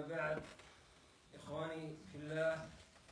بعد إخواني في الله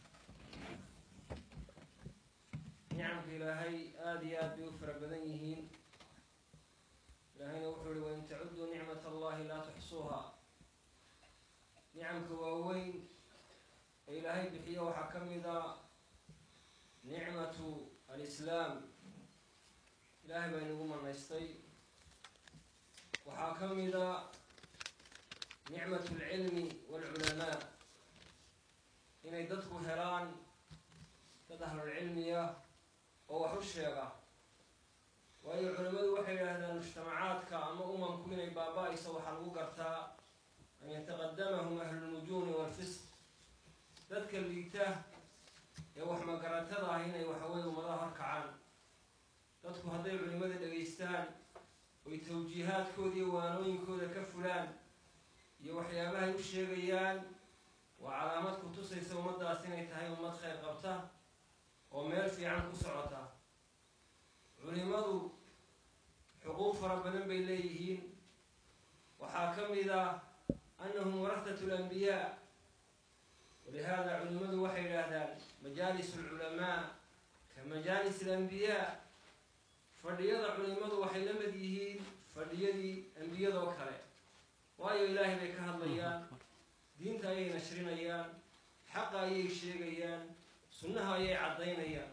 nicamka ilaahay aada iyo aad bay u fara badan yihiin ilaahayna wuxuu ihi wain tacuduu nicmat allahi laa tuxsuuha nicamka waaweyn ee ilaahay bixiyo waxaa ka mida nicmatu alislaam ilaahay baa inagu manaystay waxaa ka mida nicmatu alcilmi waalculamaa inay dadku helaan dad ahlulcilmiya oo wax u sheega waayo culimmadu waxay yidhaahdaan mujtamacaadka ama umamku inay baaba-ayso waxaa lagu gartaa an yataqadamahum ahlulnujuumi waalfisq dadka liita ee wax magaratada ah inay waxaweye ummadaha horkacaan dadku hadday culimmada dhegaystaan oy tawjiihaadkooda iyo waanooyinkooda ka fulaan iyo waxyaabahay u sheegayaan waa calaamad ku tusaysa ummaddaas inay tahay ummad khayr qabta oo meel fiican ku socota culimadu xuquuq fara badan bay leeyihiin waxaa ka mid ah annahum warahatu alambiyaa walihaada culimadu waxay yidhaahdaan majaalis alculamaa ka majaalis alambiyaa fadhiyada culimadu waxay la mid yihiin fadhiyadii ambiyadoo kale waayo ilaahay bay ka hadlayaan diinta ayay nashrinayaan xaqa ayay sheegayaan sunnaha ayay caddaynayaan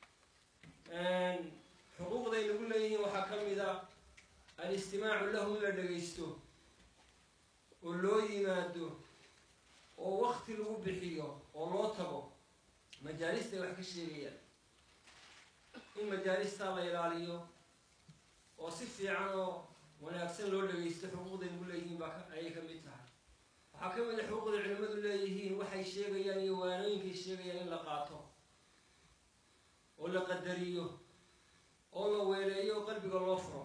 xuquuqday nagu leeyihiin waxaa ka mid a alistimaacu lahu in la dhagaysto oo loo yimaado oo wakti lagu bixiyo oo loo tago majaalistay wax ka sheegayaan in majaalistaa la ilaaliyo oo si fiican oo wanaagsan loo dhagaysto xuquuqday nagu leeyihiin baa ayay ka mid tahay waxaa ka mid a xuquuqday culimmadu leeyihiin waxay sheegayaan iyo waanooyinkay sheegayaan in la qaato oo la qadariyo oo la weeleeyo oo qalbiga loo furo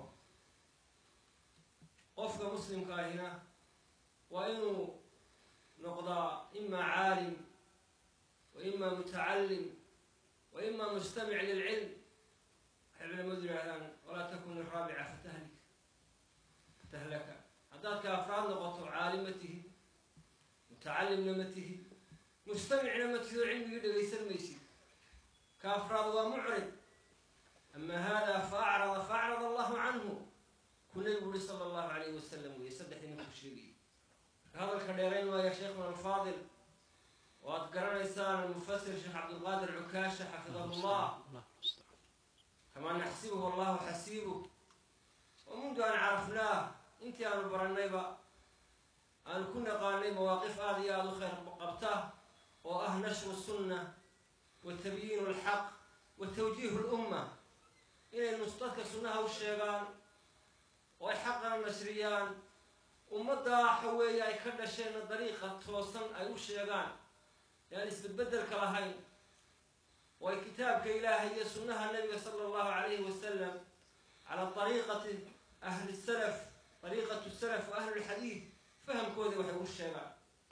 qofka muslimka ahina waa inuu noqdaa imaa caalim wa imaa mutacallim wa imaa mustamic lilcilm waxay culimadu yidhaahdaan walaa takun iraabica fatahlik fatahlaka haddaad ka afraad noqoto caalim ma tihid mutacallimna ma tihid mustamicna ma tihid oo cilmigii dhagaysan maysid ka afraad waa mucrid ama hada fa acrada fa acrada allahu canhu ku nabigu uri sala allahu alayhi wasalam weeye saddexdii ninkuu sheegayay marka hadalka dheerayn waaya sheikhuna alfaadil oo aad garanaysaan almufasir sheekh cabdilqaadir cukaasha xafidahu llah kamaa naxsibuhu allahu xasiibuh oo mundu aan carafnaah intii aanu barannayba aanu ku naqaanay mawaaqif aada iyo aada u khayr qabta oo ah nashru sunna wa tabyiinu alxaq wa tawjiihu lumma inay nusdadka sunnaha u sheegaan oo ay xaqana nashriyaan ummaddaa waxa weeye ay ka dhasheenna dariiqa toosan ay u sheegaan ee aan isbedbedelka lahayn oo ay kitaabka ilaahay iyo sunnaha nabiga sala allahu calayhi wasalam calaa dariiqati ahli salaf dariiqatu salaf wa ahli lxadiid fahamkoodii waxay u sheegaan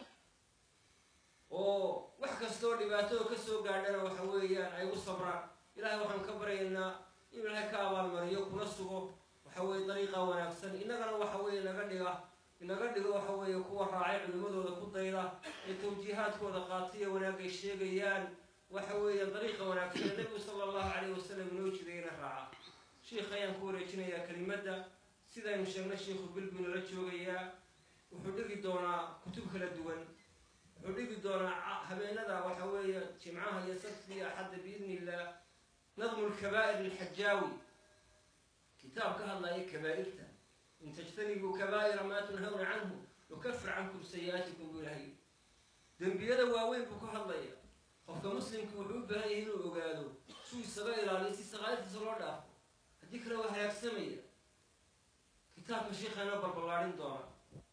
oo wax kastoo dhibaatado kasoo gaadhana waxa weeyaan ay u sabraan ilahay waxaan ka baryaynaa inuu ilahay ka abaalmariyo kuna sugo waxa weeye dariiqa wanaagsan innagana waxa weeye naga dhiga inaga dhigo waxa weeye kuwa raacay culimmadooda ku dayda ee tawjiihaadkooda qaatiya wanaagay sheegayaan waxa weeye dariiqa wanaagsan ee nabigu sala allahu calayhi wasalam inoo jidayna raaca sheikh ayaan ku wareejinayaa kelimadda sidaynu sheegnay sheikhu bilbina la joogayaa wuxuu dhigi doonaa kutub kala duwan wuxuu dhigi doonaa habeenada waxa weeye jimcaha iyo sabti iyo axadda biidni illah nadmu lkabaa'ir lilxajaawi kitaab ka hadlaya kabaa'irta in tajtanibuu kabaa'ira maa tunhawna canhu nukafir cankum sayi-aatikum buu ilahay dembiyada waaweyn buu ka hadlaya qofka muslimka wuxuu u baahan yahay inuu ogaado suu isaga ilaaliyo si saqaayadtiisa loo dhaafo haddii kale waa halaagsamaya kitaabka sheikhaana balballaadhin doona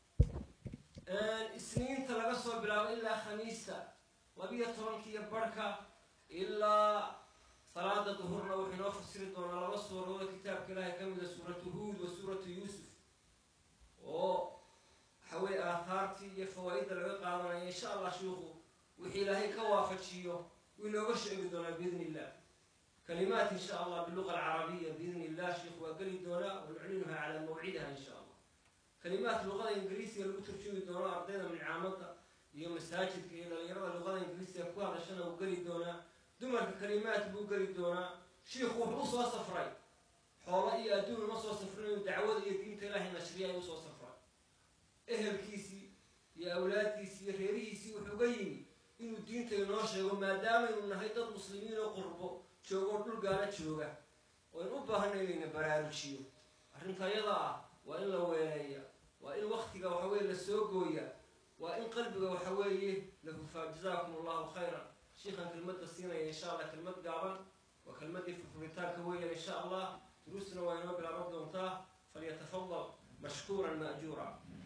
isniinta laga soo bilaabo ilaa khamiista labiyo tobankiiyo barhka ilaa salaada duhurna wuxuu inoo fasiri doonaa laba suuradooda kitaabka ilaahay ka mida suuratu huud wa suuratu yuusuf oo waxa weye aathaartii iyo fawaa-idda laga qaadanaya insha allah shiikhu wixii ilaahay ka waafajiyo wuu inooga sheegi doonaa biidni illah kalimaat insha allah biluqa alcarabiya biidni illah sheikhu waa geli doonaa wanuclinuha calaa mawcidaha insha allah kalimaat luqada ingiriisiga lagu turjumi doono ardayda mincaamada iyo masaajidka iyo dhalinyarada luqada ingiriisiga ku hadashana uu geli doonaa dumarka kalimaad buu geli doonaa shiikhu wuxuu usoo safray xoolo iyo adduun uma soo safrin inuu dacwada iyo diinta ilaahay nashriya ayuu usoo safray ehelkiisii iyo awlaaddiisii iyo reerihiisii wuxuu ga yimi inuu diinta inoo sheego maadaamaynu nahay dad muslimiin oo qurbo joogoo dhul gaala jooga oo in u baahana inayna baraarujiyo arrinta ayada ah waa in la weeleeya waa in waktiga waxa weye la soo gooya waa in qalbiga waxa weeye la hufaa jazaakum allahu khayran shiikhan kelmadda siinaya insha allah kelmad gaaban waa kelmaddii furfuritaanka weeyaan insha allah duruustuna waa inoo bilaaban doontaa falyatafadal mashkuuran ma'juura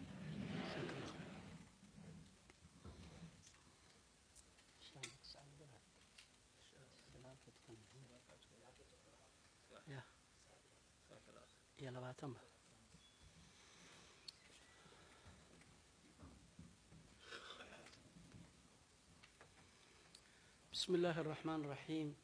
iyo labaatanba بسم الله الرحمن الرحيم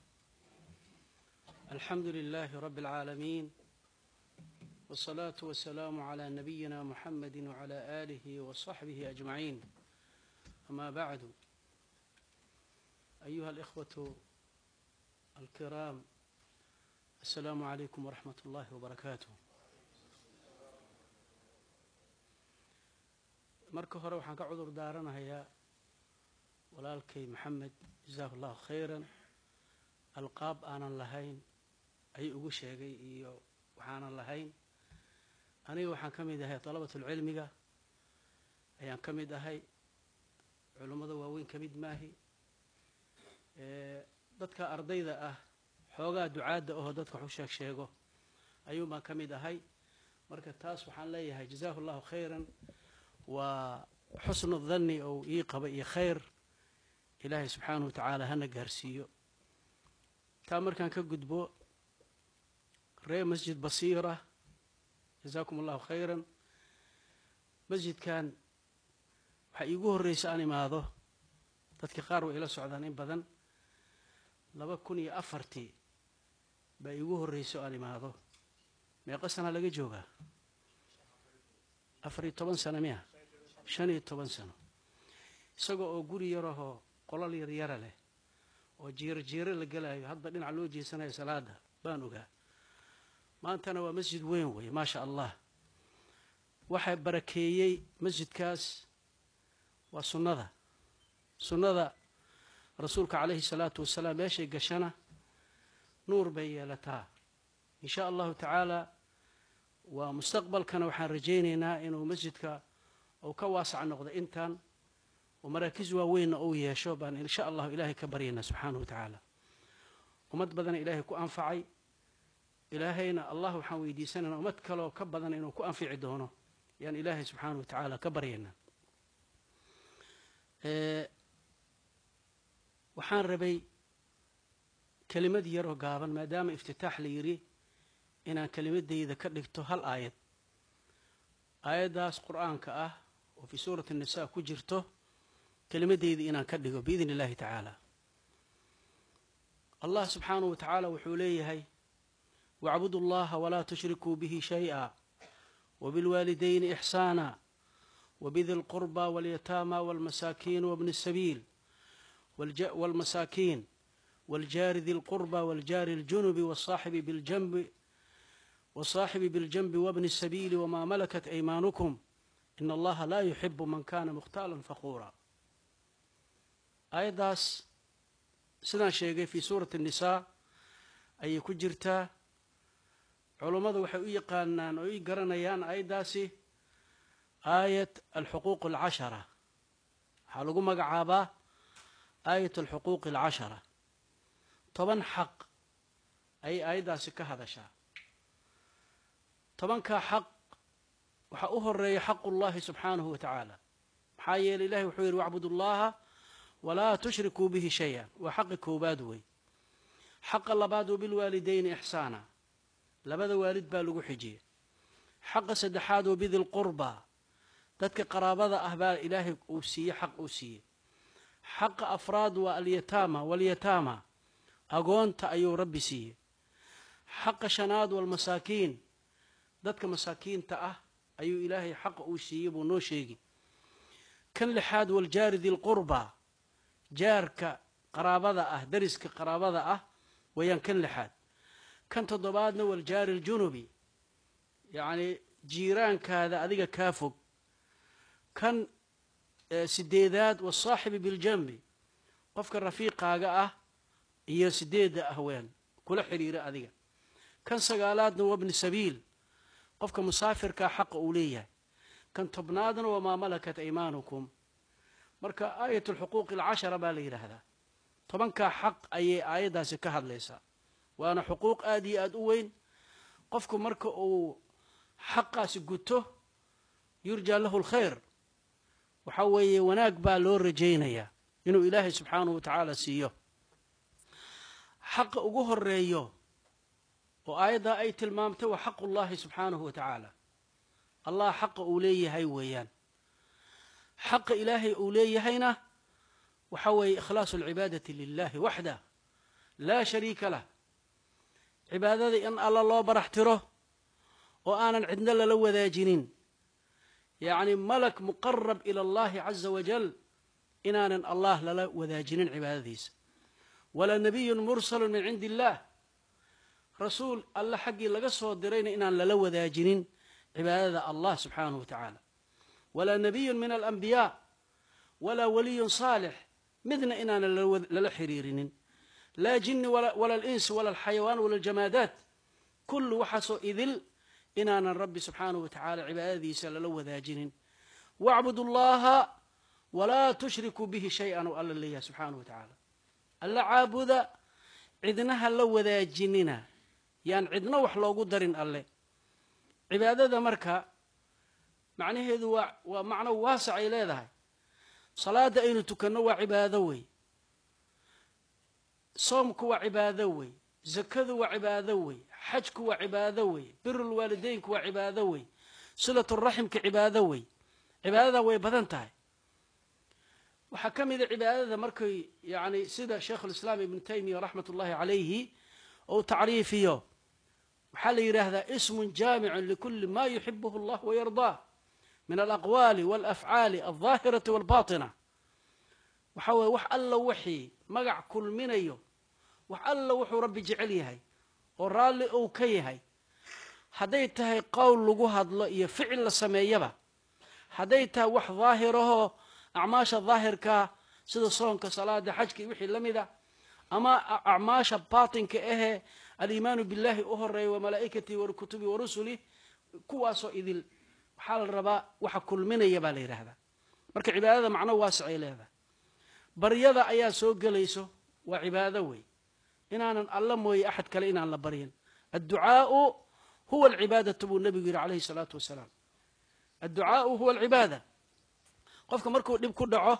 الحمد لله رب العالمين والصلاة والسلام على نبينا محمد وعلى آله وصحبه أجمعين أما بعد أيها الإخوة الكرام السلام عليكم ورحمة الله وبركاته marka hore waxaan ka cudur daaranahayaa walaalkay maxamed jasaahu allahu khayran alqaab aanan lahayn ayuu ugu sheegay iyo waxaanan lahayn aniga waxaan ka mid ahay dalabatulcilmiga ayaan ka mid ahay culummada waaweyn ka mid maahi dadka ardayda ah xoogaa ducaadda ahoo dadka waxu sheeg sheego ayuun baan ka mid ahay marka taas waxaan leeyahay jazaahu allahu khayran waa xusnu danni ou ii qaba iyo khayr ilaahay subxaanahu wa tacaala hana gaarsiiyo taa markaan ka gudbo ree masjid basiira jazaakum allahu khayran masjidkan waxaa iigu horreysa aan imaado dadka qaar way ila socdaan in badan laba kun iyo afartii baa iigu horreysa o aan imaado meeqa sana laga joogaa afar iyo toban sano miya shan iyo toban sano isagoo oo guri yarahoo qolal yaryara leh oo jiiro jiiro la gelaayo hadba dhinac loo jeesanayo salaada baan ogaa maantana waa masjid weyn weeye maasha allah waxaa barakeeyey masjidkaas waa sunnada sunnada rasuulka calayhi salaatu wasalaam meeshay gashana nuur bay yeelataa in sha allahu tacaala waa mustaqbalkana waxaan rajaynaynaa inuu masjidka uu ka waasac noqdo intan oo maraakiis waaweynna uu yeesho baan insha allahu ilaahay ka baryaynaa subxaanahu wa tacaala ummad badana ilaahay ku anfacay ilaahayna allah waxaan weydiisanaynaa ummad kaleoo ka badan inuu ku anfici doono yaan ilaahay subxaanahu wa tacaala ka baryaynaa waxaan rabay kelimad yaroo gaaban maadaama iftitaax la yidhi inaan kelimadayda ka dhigto hal aayad aayaddaas qur-aanka ah oo fii suurati annisaa ku jirto kelimadayda inaan ka dhigo biidn illahi tacaala allah subxaanahu wa tacaala wuxuu leeyahay wacbudu allaha walaa tushrikuu bihi shay-a wabilwaalidayni ixsaana wabidi lqurba walyataama walmasaakiin wabni الsabiil walmasaakiin waljaari di lqurba waljaari اljunubi wsaaxibi biljanbi wsaaxibi biljanbi wabni الsabiili wmaa malakat aymaanukum in allaha laa yuxibu man kana mukhtaala faquura aayaddaas sidaan sheegay fii suurati الnisaa ayay ku jirtaa culummadu waxay u yaqaanaan oo i garanayaan aayaddaasi aayat alxuquuq alcashara waxaa lagu magacaabaa aayat alxuquuqi alcashara toban xaq ayay aayaddaasi ka hadashaa tobankaa xaq waxaa u horeeya xaqu llahi subxaanahu wa tacaala maxaa yeeley ilahi wuxuu yidhi wacbud ullaha walaa tushrikuu bihi shay-an waa xaqi koowaad wey xaqa labaad wa bilwaalidayni ixsaana labada waalid baa lagu xijiyey xaqa saddexaad wa bidi lqurba dadka qaraabada ah baa ilaahay uu siiye xaq uu siiyey xaqa afraad waa alyataama walyataama agoonta ayuu rabbi siiyey xaqa shanaad walmasaakiin dadka masaakiinta ah ayuu ilaahay xaqa uu siiyey buu noo sheegi kan lixaad waljaari dilqurba jaarka qaraabada ah dariska qaraabada ah weeyaan kan lixaad kan toddobaadna waljaari aljunubi yacni jiiraankaada adiga kaa fog kan sideedaad wasaaxibi biljambi qofka rafiiqaaga ah iyo sideedda ahween kula xidhiira adiga kan sagaalaadna wabni sabiil qofka musaafirkaa xaqa uu leeyahay kan tobnaadna wamaa malakat aymaanukum marka aayat alxuquuqi alcashara baa la yidhaahdaa tobankaa xaq ayay aayaddaasi ka hadlaysaa waana xuquuq aada iyo aada u weyn qofku marka uu xaqaasi guto yurjaa lahu lkhayr waxaa weeye wanaag baa loo rajaynayaa inuu ilaahay subxaanahu wa tacaala siiyo xaqa ugu horeeyo oo aayaddaa ay tilmaamtay waa xaqu llahi subxaanahu wa tacaala allah xaqa uu leeyahay weeyaan xaqa ilaahay uu leeyahayna waxa weeye ikhlaasu alcibaadati lilahi waxdah laa shariika lah cibaadada in alla loo barax tiro oo aanan cidno lala wadaajinin yacni malak muqarab ila allahi caza wajal inaanan allah lala wadaajinin cibaadadiisa walaa nabiyun mursalun min cindi illaah rasuul alle xaggii laga soo dirayna inaan lala wadaajinin cibaadada allah subxaanahu wa tacaala walaa nabiyun min alambiyaa walaa waliyun saalix midna inaanan lala xiriirinin laa jinni wala alinsi wala alxayawaan wala aljamaadaat kullu waxaasoo idil inaanan rabbi subxaanahu wa tacaala cibaadadiisa lala wadaajinin wacbudu llaha walaa tushrikuu bihi shay-an oo alla leeyahay subxaanahu wa tacaala alla caabuda cidnaha la wadaajinina yaan cidno wax loogu darin alle cibaadada marka macnaheedu waa waa macno waasac ay leedahay salaadda aynu tukanno waa cibaado wey soomku waa cibaado wey zakadu waa cibaado wey xajku waa cibaado wey birulwaalideynku waa cibaado wey silaturaximka cibaado wey cibaadada way badan tahay waxaa ka mida cibaadada markay yani sida sheikhulislaam ibnu taymiya raxmat ullahi calayhi ou tacriifiyo waxaa la yidhaahdaa ismun jaamicun likuli ma yuxibuhu allah wayardaah min alaqwaali walafcaali aldaahirati walbatina waxa weye wax alla wixii magac kulminayo wax alla wuxuu rabbi jecel yahay oo raalli uu ka yahay hadday tahay qowl lagu hadlo iyo ficil la sameeyaba hadday tahay wax daahirahoo acmaasha daahirkaa sida soonka salaada xajka iyo wixii la mida ama acmaasha baatinka ahee aliimaanu billahi u horeeya wa malaa'ikatii wa kutubi wa rusuli kuwaasoo idil waxaa la rabaa waxa kulminaya baa la yidhaahdaa marka cibaadada macno waasicay leedahay baryada ayaa soo gelayso waa cibaado wey inaanan alla mooye axad kale inaan la baryin adducaau huwa alcibaadatu buu nebigu yidhi calayhi salaatu wasalaam adducaau huwa alcibaada qofka markuu dhib ku dhaco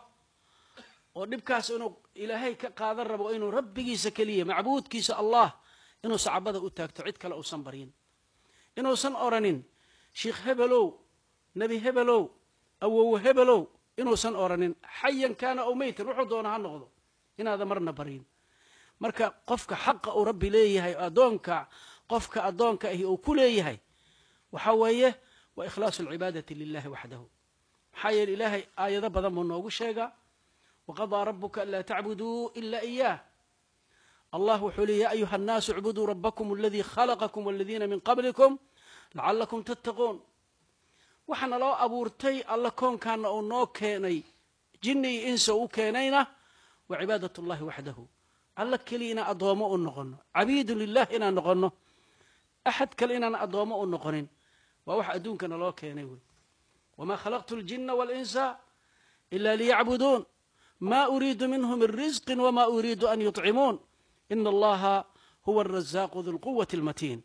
oo dhibkaas inuu ilaahay ka qaadan rabo inuu rabbigiisa keliya macbuudkiisa allah inuu sacabada u taagto cid kale uusan baryin inuusan oranin sheikh hebelow nebi hebelow awowe hebelow inuusan oranin xayan kaana ow meytan wuxuu doona ha noqdo inaada marna baryin marka qofka xaqa uu rabbi leeyahay addoonka qofka addoonka ahi uu ku leeyahay waxa weeye waa ikhlaasu alcibaadati lilahi waxdahu maxaa yeele ilaahay aayado badan buu noogu sheegaa waqadaa rabuka anlaa tacbuduu ila iyaah allah wuxuu leey ya ayuha annaasu icbuduu rabakum aladii khalaqakum waladiina min qablikum lacalakum tattaquun waxaana loo abuurtay alla koonkaana uu noo keenay jinni iyo insa u keenayna waa cibaadat اllahi waxdahu alla keliya inaan addoomo u noqono cabiidun lilah inaan noqono axad kale inaan addoomo u noqonin waa wax adduunkana loo keenay wey wma khalaqtu اljina wاlinsa ila liyacbuduun ma uriidu minhu min risqi wma uriidu an yuطcimuun ina allaha huwa arazaaqu du lquwati اlmatiin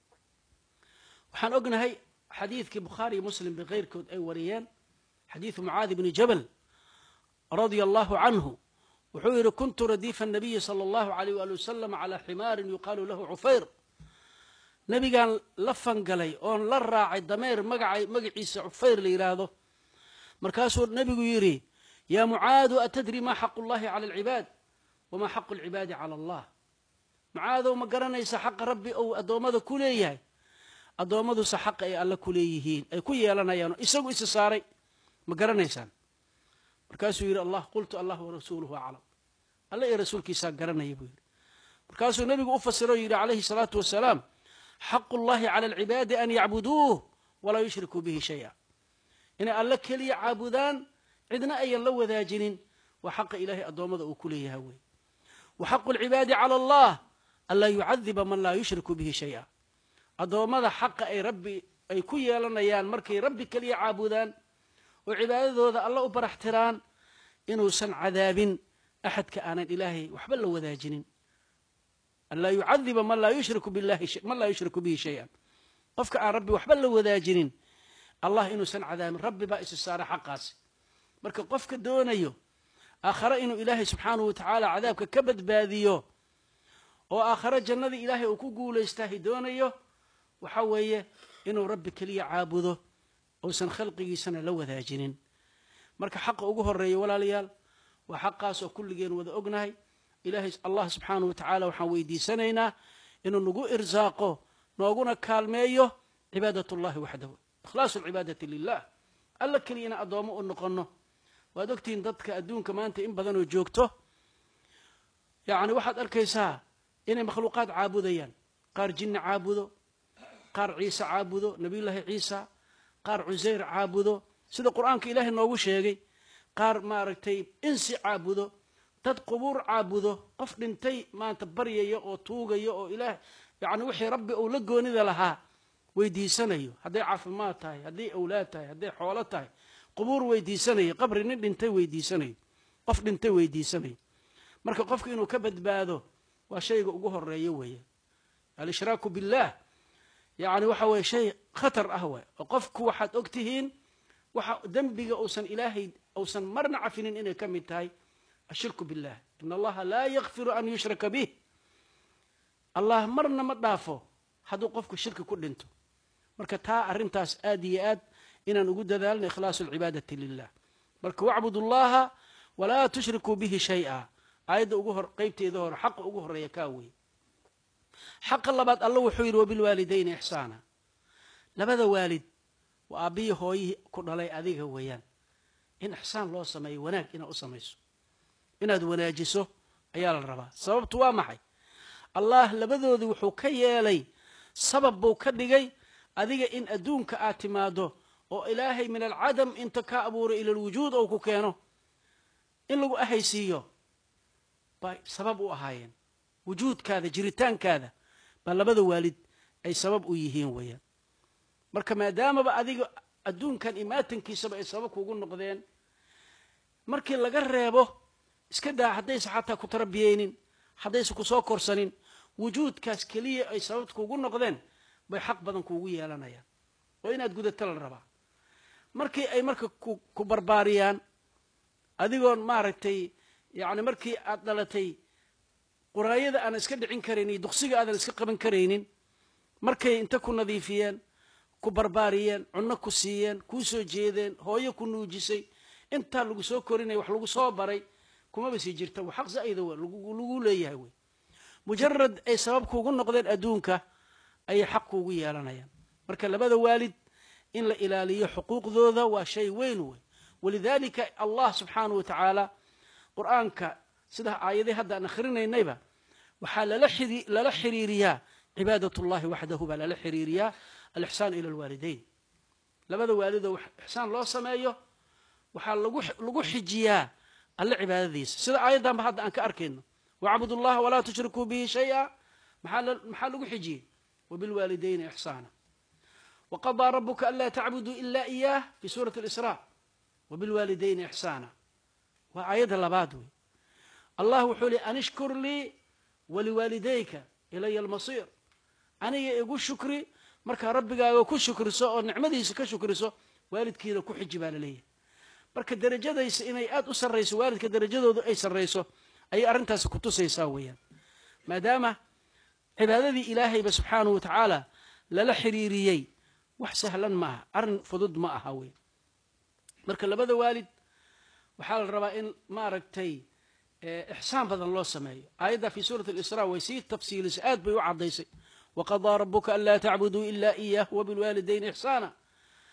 waxaan ognahay xadiidkii bukhaariyo muslim ba keyrkood ay wariyeen xadiidu mucaadi bni jabal radia allahu canhu wuxuu yidhi kuntu radiifa الnabiyi salى اllahu alayh ali wasalam calى ximaarin yuqaalu lahu cufayr nebigaan la fangalay oon la raacay dameer magaca magaciisa cufayr la yidhaahdo markaasuu nebigu yidhi yaa mucaadu atadri ma xaqu اllahi cala alcibaad wama xaqu اlcibaadi cala allah mucaadow ma garanaysa xaqa rabbi ou addoommada ku leeyahay addoommadusa xaqa ay alle ku leeyihiin ay ku yeelanayaano isagu isa saaray ma garanaysaan markaasuu yidhi allah qultu allah warasuuluhu aclam alla iyo rasuulkiisaa garanaya buu yidhi markaasuu nebigu u fasiro yidhi calayhi salaatu wasalaam xaqu llahi cala alcibaadi an yacbuduuh walaa yushrikuu bihi shaya inay alle keliya caabudaan cidna ayan la wadaajinin waa xaqa ilaahay addoommada uu ku leeyaha wey wa xaqu alcibaadi cala allah anlaa yucadiba man laa yushriku bihi shaya addoommada xaqa ay rabbi ay ku yeelanayaan markay rabbi keliya caabudaan oo cibaadadooda alla u baraxtiraan inuusan cadaabin axadka aanan ilaahay waxba la wadaajinin anlaa yucadiba man laa yushriku billahi man laa yushriku bihi shay-an qofka aan rabbi waxba la wadaajinin allah inuusan cadaabin rabbi baa isi saara xaqaasi marka qofka doonayo aakhare inuu ilaahay subxaanahu watacaala cadaabka ka badbaadiyo oo aakhare jannadii ilaahay uu ku guulaystahay doonayo waxa weeye inuu rabbi keliya caabudo uusan khalqigiisana la wadaajinin marka xaqa ugu horeeya walaalayaal waa xaqaas oo kulligeen wada ognahay ilaahay allah subxaanahu wa tacaala waxaan weydiisanaynaa inuu nagu irsaaqo nooguna kaalmeeyo cibaadat ullahi waxdahu ikhlaasu alcibaadati lilah alla keliyana addoommo u noqonno waad ogtihiin dadka adduunka maanta in badanoo joogto yacni waxaad arkaysaa inay makhluuqaad caabudayaan qaar jinni caabudo qaar ciise caabudo nebiyullaahi ciisa qaar cusayr caabudo sida qur-aanka ilaahay noogu sheegay qaar maaragtay insi caabudo dad qubuur caabudo qof dhintay maanta baryaya oo tuugaya oo ilaah yacni wixii rabbi uu la goonida lahaa weydiisanayo hadday caafimaad tahay hadday awlaad tahay hadday xoolo tahay qubuur weydiisanayo qabri nin dhintay weydiisanayo qof dhintay weydiisanayo marka qofku inuu ka badbaado waa shayga ugu horeeya weeye al-ishraaku billaah yacni waxa weye shay khatar ah waay oo qofku waxaad og tihiin waxa dembiga uusan ilaahay uusan marna cafinin inay ka mid tahay ashirku billah in allaha laa yakfiru an yushraka bih allah marna ma dhaafo hadduu qofku shirki ku dhinto marka taa arrintaas aad iyo aad inaan ugu dadaalno ikhlaasu alcibaadati lilah marka wacbud allaha walaa tushrikuu bihi shay-a aayadda ugu hor qeybteeda hore xaqa ugu horeeya kaa wey xaqa labaad alla wuxuu yidhi wabilwaalidayni ixsaana labada waalid waa aabbihii hooyihii ku dhalay adiga weeyaan in ixsaan loo sameeyo wanaag inaad u samayso inaad wanaajiso ayaa la rabaa sababtu waa maxay allah labadoodii wuxuu ka yeelay sabab buu ka dhigay adiga in adduunka aad timaado oo ilaahay min alcadam inta ka abuuray ila alwujuud ou ku keeno in lagu ahaysiiyo bay sabab u ahaayeen wujuudkaada jiritaankaada baa labada waalid ay sabab u yihiin weeyaan marka maadaamaba adiga adduunkan imaatankiisaba ay sabab kugu noqdeen markii laga reebo iska daa haddaysa xataa ku tarbiyeynin haddaysa ku soo korsanin wujuudkaas keliya ay sababta kugu noqdeen bay xaq badan kuugu yeelanayaan oo inaad gudato la rabaa markii ay marka ku barbaariyaan adigoon maaragtay yacni markii aad dhalatay quraayada aanan iska dhicin karaynin duqsiga aadan iska qaban karaynin markay inta ku nadiifiyeen ku barbaariyeen cunno ku siiyeen kuu soo jeedeen hooyo ku nuujisay intaa lagu soo korinaya wax lagu soo baray kumaba sii jirta wa xaq zaa'ida w lagu leeyahay wey mujarad ay sabab kuugu noqdeen adduunka ayay xaq kuugu yeelanayaan marka labada waalid in la ilaaliyo xuquuqdooda waa shay weyn wey walidaalika allah subxaanahu wa tacaala qur-aanka sida aayadii hadda aan akhrinaynayba waxaa lala xiriiriyaa cibaadat ullahi waxdahu baa lala xiriiriyaa alixsaan ila alwaalidayn labada waalidoo ixsaan loo sameeyo waxaa lagu xijiyaa alle cibaadadiisa sida aayaddanba hadda aan ka arkayno wacbud ullaha walaa tushrikuu bihi shaya maxaa lagu xijiyey wabilwaalidayni ixsaana waqadaa rabuka anlaa tacbuduu ila iyaah fi suurati اlisraa wabilwaalidayni ixsaana waa aayadda labaad wey allah wuxuu li an ishkur lii waliwaalidayka ilaya almasiir aniga igu shukri markaa rabbigaaga ku shukriso oo nicmadiisa ka shukriso waalidkiina ku xiji baa laleeyahay marka derajadaysa inay aada u sarrayso waalidka derajadoodu ay sarrayso ayay arrintaasi ku tusaysaa weeyaan maadaama cibaadadii ilaahayba subxaanahu wa tacaala lala xiriiriyey wax sahlan ma aha arrin fudud ma aha wey marka labada waalid waxaa la rabaa in maaragtay ixsaan badan loo sameeyo aayadda fi suurati alisraa way sii tafsiilisay aad bay u caddaysay waqadaa rabuka anlaa tacbuduu ila iyah wabilwaalidayni ixsaana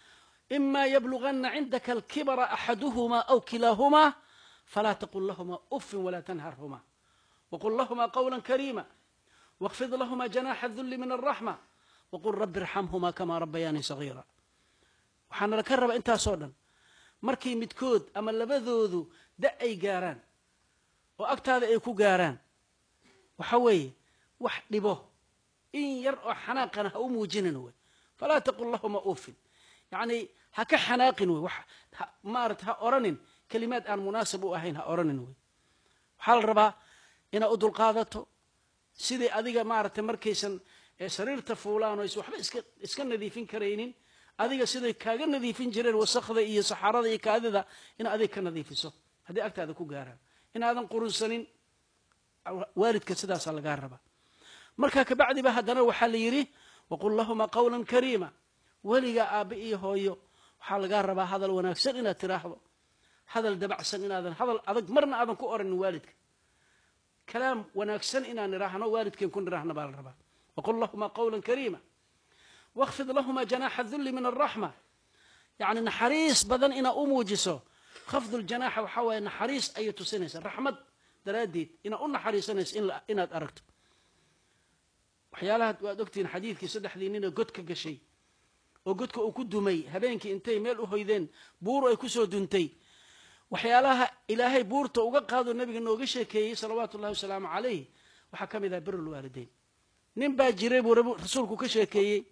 إما يبلغن عندك الكبر أحدهما أو كلاهما فلا تقل لهما أف ولا تنهرهما وقل لهما قولا كريما واخفض لهما جناح الذل من الرحمة وقل رب ارحمهما كما ربياني صغيرا waxaana la ka raba intaasoo dhan markay midkood ama labadoodu da ay gaaraan oo agtaada ay ku gaaraan waxa weeye wax dhibo in yar oo xanaaqana ha u muujinin wey falaa taqul lahuma ufin yacni ha ka xanaaqin wey wax maarata ha oranin kelimaad aan munaasab u ahayn ha oranin wey waxaa la rabaa inaad u dulqaadato sidai adiga maaragtay markaysan sariirta fuulaan o waxba iska iska nadiifin karaynin adiga siday kaaga nadiifin jireen wasakda iyo saxaarada iyo kaadida in adiga ka nadiifiso haddii agtaada ku gaaraan inaadan qurunsanin waalidka sidaasaa lagaa rabaa markaa kabacdiba haddana waxaa la yidhi waqul lahuma qawlan kariima weligaa aabbe iyo hooyo waxaa lagaa rabaa hadal wanaagsan inaad tiraahdo hadal dabacsan inaadan hadal adag marna aadan ku oranin waalidka kalaam wanaagsan inaan niraahno waalidkeen ku niraahno baa la rabaa waqul lahuma qawlan kariima واkfid lahma جanاxa الذuli min الرaحmة yani naxariis badan inaa u muujiso khafd اljanaxa waxaa waye naxariis ayay tusinaysa raxmad daraaddeed inaa u naxariisanayso inaad aragto waxyaalaha waad ogtihiin xadiidkii saddexdii nina god ka gashay oo godka uu ku dumay habeenkii intay meel u hoydeen buur ay kusoo duntay waxyaalaha ilaahay buurta uga qaado nabiga nooga sheekeeyey salawaatu ullahi wasalaamu calayh waxaa ka mid ah bir lwaalideyn nin baa jiray buu rasuulku ka sheekeeyey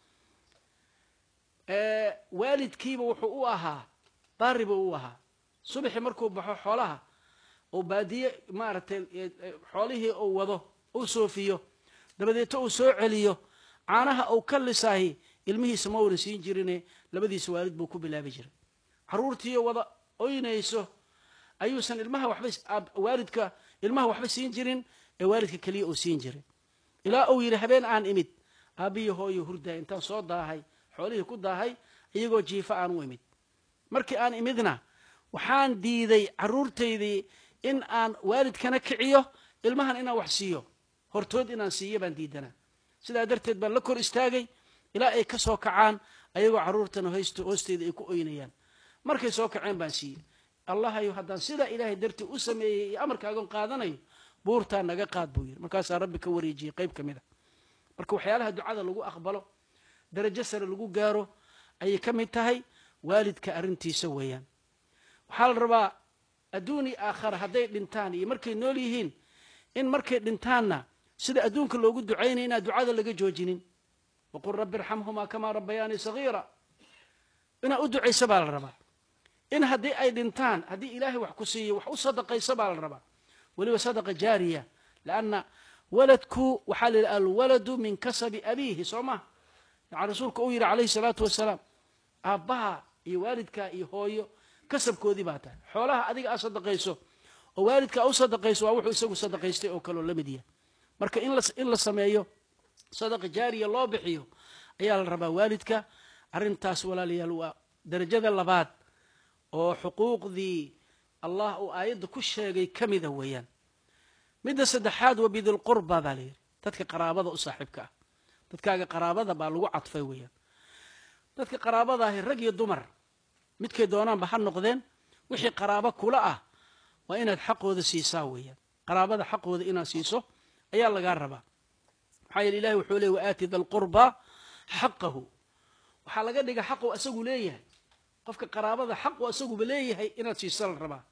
waalidkiiba wuxuu u ahaa baari buu u ahaa subaxii markuu baxo xoolaha oo baadiye maaragtay xoolihii uu wado uu soofiyo dabadeeto uu soo celiyo caanaha uu ka lisaahi ilmihiisa ma waran siin jirine labadiisa waalid buu ku bilaabi jiray carruurtiiyo wada oynayso ayuusan ilmaha waxba waalidka ilmaha waxba siin jirin ee waalidka keliya uu siin jiray ilaa uu yidhi habeen aan imid aabbiyo hooyo hurdaay intaan soo daahay xoolihii ku daahay iyagoo jiifa aan u imid markii aan imidna waxaan diiday carruurtaydii in aan waalidkana kiciyo ilmahan inaan wax siiyo hortood inaan siiyo baan diidanaa sidaa darteed baan la kor istaagay ilaa ay ka soo kacaan ayagoo carruurtana hoysto hoosteeda ay ku oynayaan markay soo kaceen baan siiyey allahayo haddaan sidaa ilaahay dartii u sameeyey iyo amarkaagon qaadanayo buurtaa naga qaad buu yidhi markaasaa rabbi ka wareejiyey qayb ka mid a marka waxyaalaha ducada lagu aqbalo darajo sare lagu gaaro ayay ka mid tahay waalidka arrintiisa weeyaan waxaa la rabaa adduuni aakhara hadday dhintaan iyo markay nool yihiin in markay dhintaanna sida adduunka loogu ducaynaya inaan ducada laga joojinin waqul rabbi irxamhumaa kamaa rabbayaanii sagiira inaad u ducayso baa la rabaa in haddii ay dhintaan haddii ilaahay wax ku siiyo wax u sadaqayso baa la rabaa weliba sadaqa jaariya lanna waladku waxaa la yidhi alwaladu min kasabi abiihi soo maha yani rasuulku uu yidhi calayhi salaatu wasalaam aabbaha iyo waalidka iyo hooyo kasabkoodii baa tahay xoolaha adiga aad sadaqayso oo waalidka u sadaqayso waa wuxuu isagu sadaqaystay oo kaleo la mid yahay marka in la sameeyo sadaqa jaariya loo bixiyo ayaa la rabaa waalidka arrintaas walaalayaal waa darajada labaad oo xuquuqdii allah uu aayadda ku sheegay ka mida weeyaan midda saddexaad wa bidilqurba baa la yidhi dadka qaraabada u saaxiibka ah dadkaaga qaraabada baa lagu cadfay weeyaan dadka qaraabadaahi rag iyo dumar midkay doonaanba ha noqdeen wixii qaraabo kula ah waa inaad xaqooda siisaa weeyaan qaraabada xaqooda inaad siiso ayaa lagaa rabaa maxaa yeele ilahi wuxuu leey waaati da lqurba xaqahu waxaa laga dhiga xaqu asagu leeyahay qofka qaraabada xaqu asaguba leeyahay inaad siiso la rabaa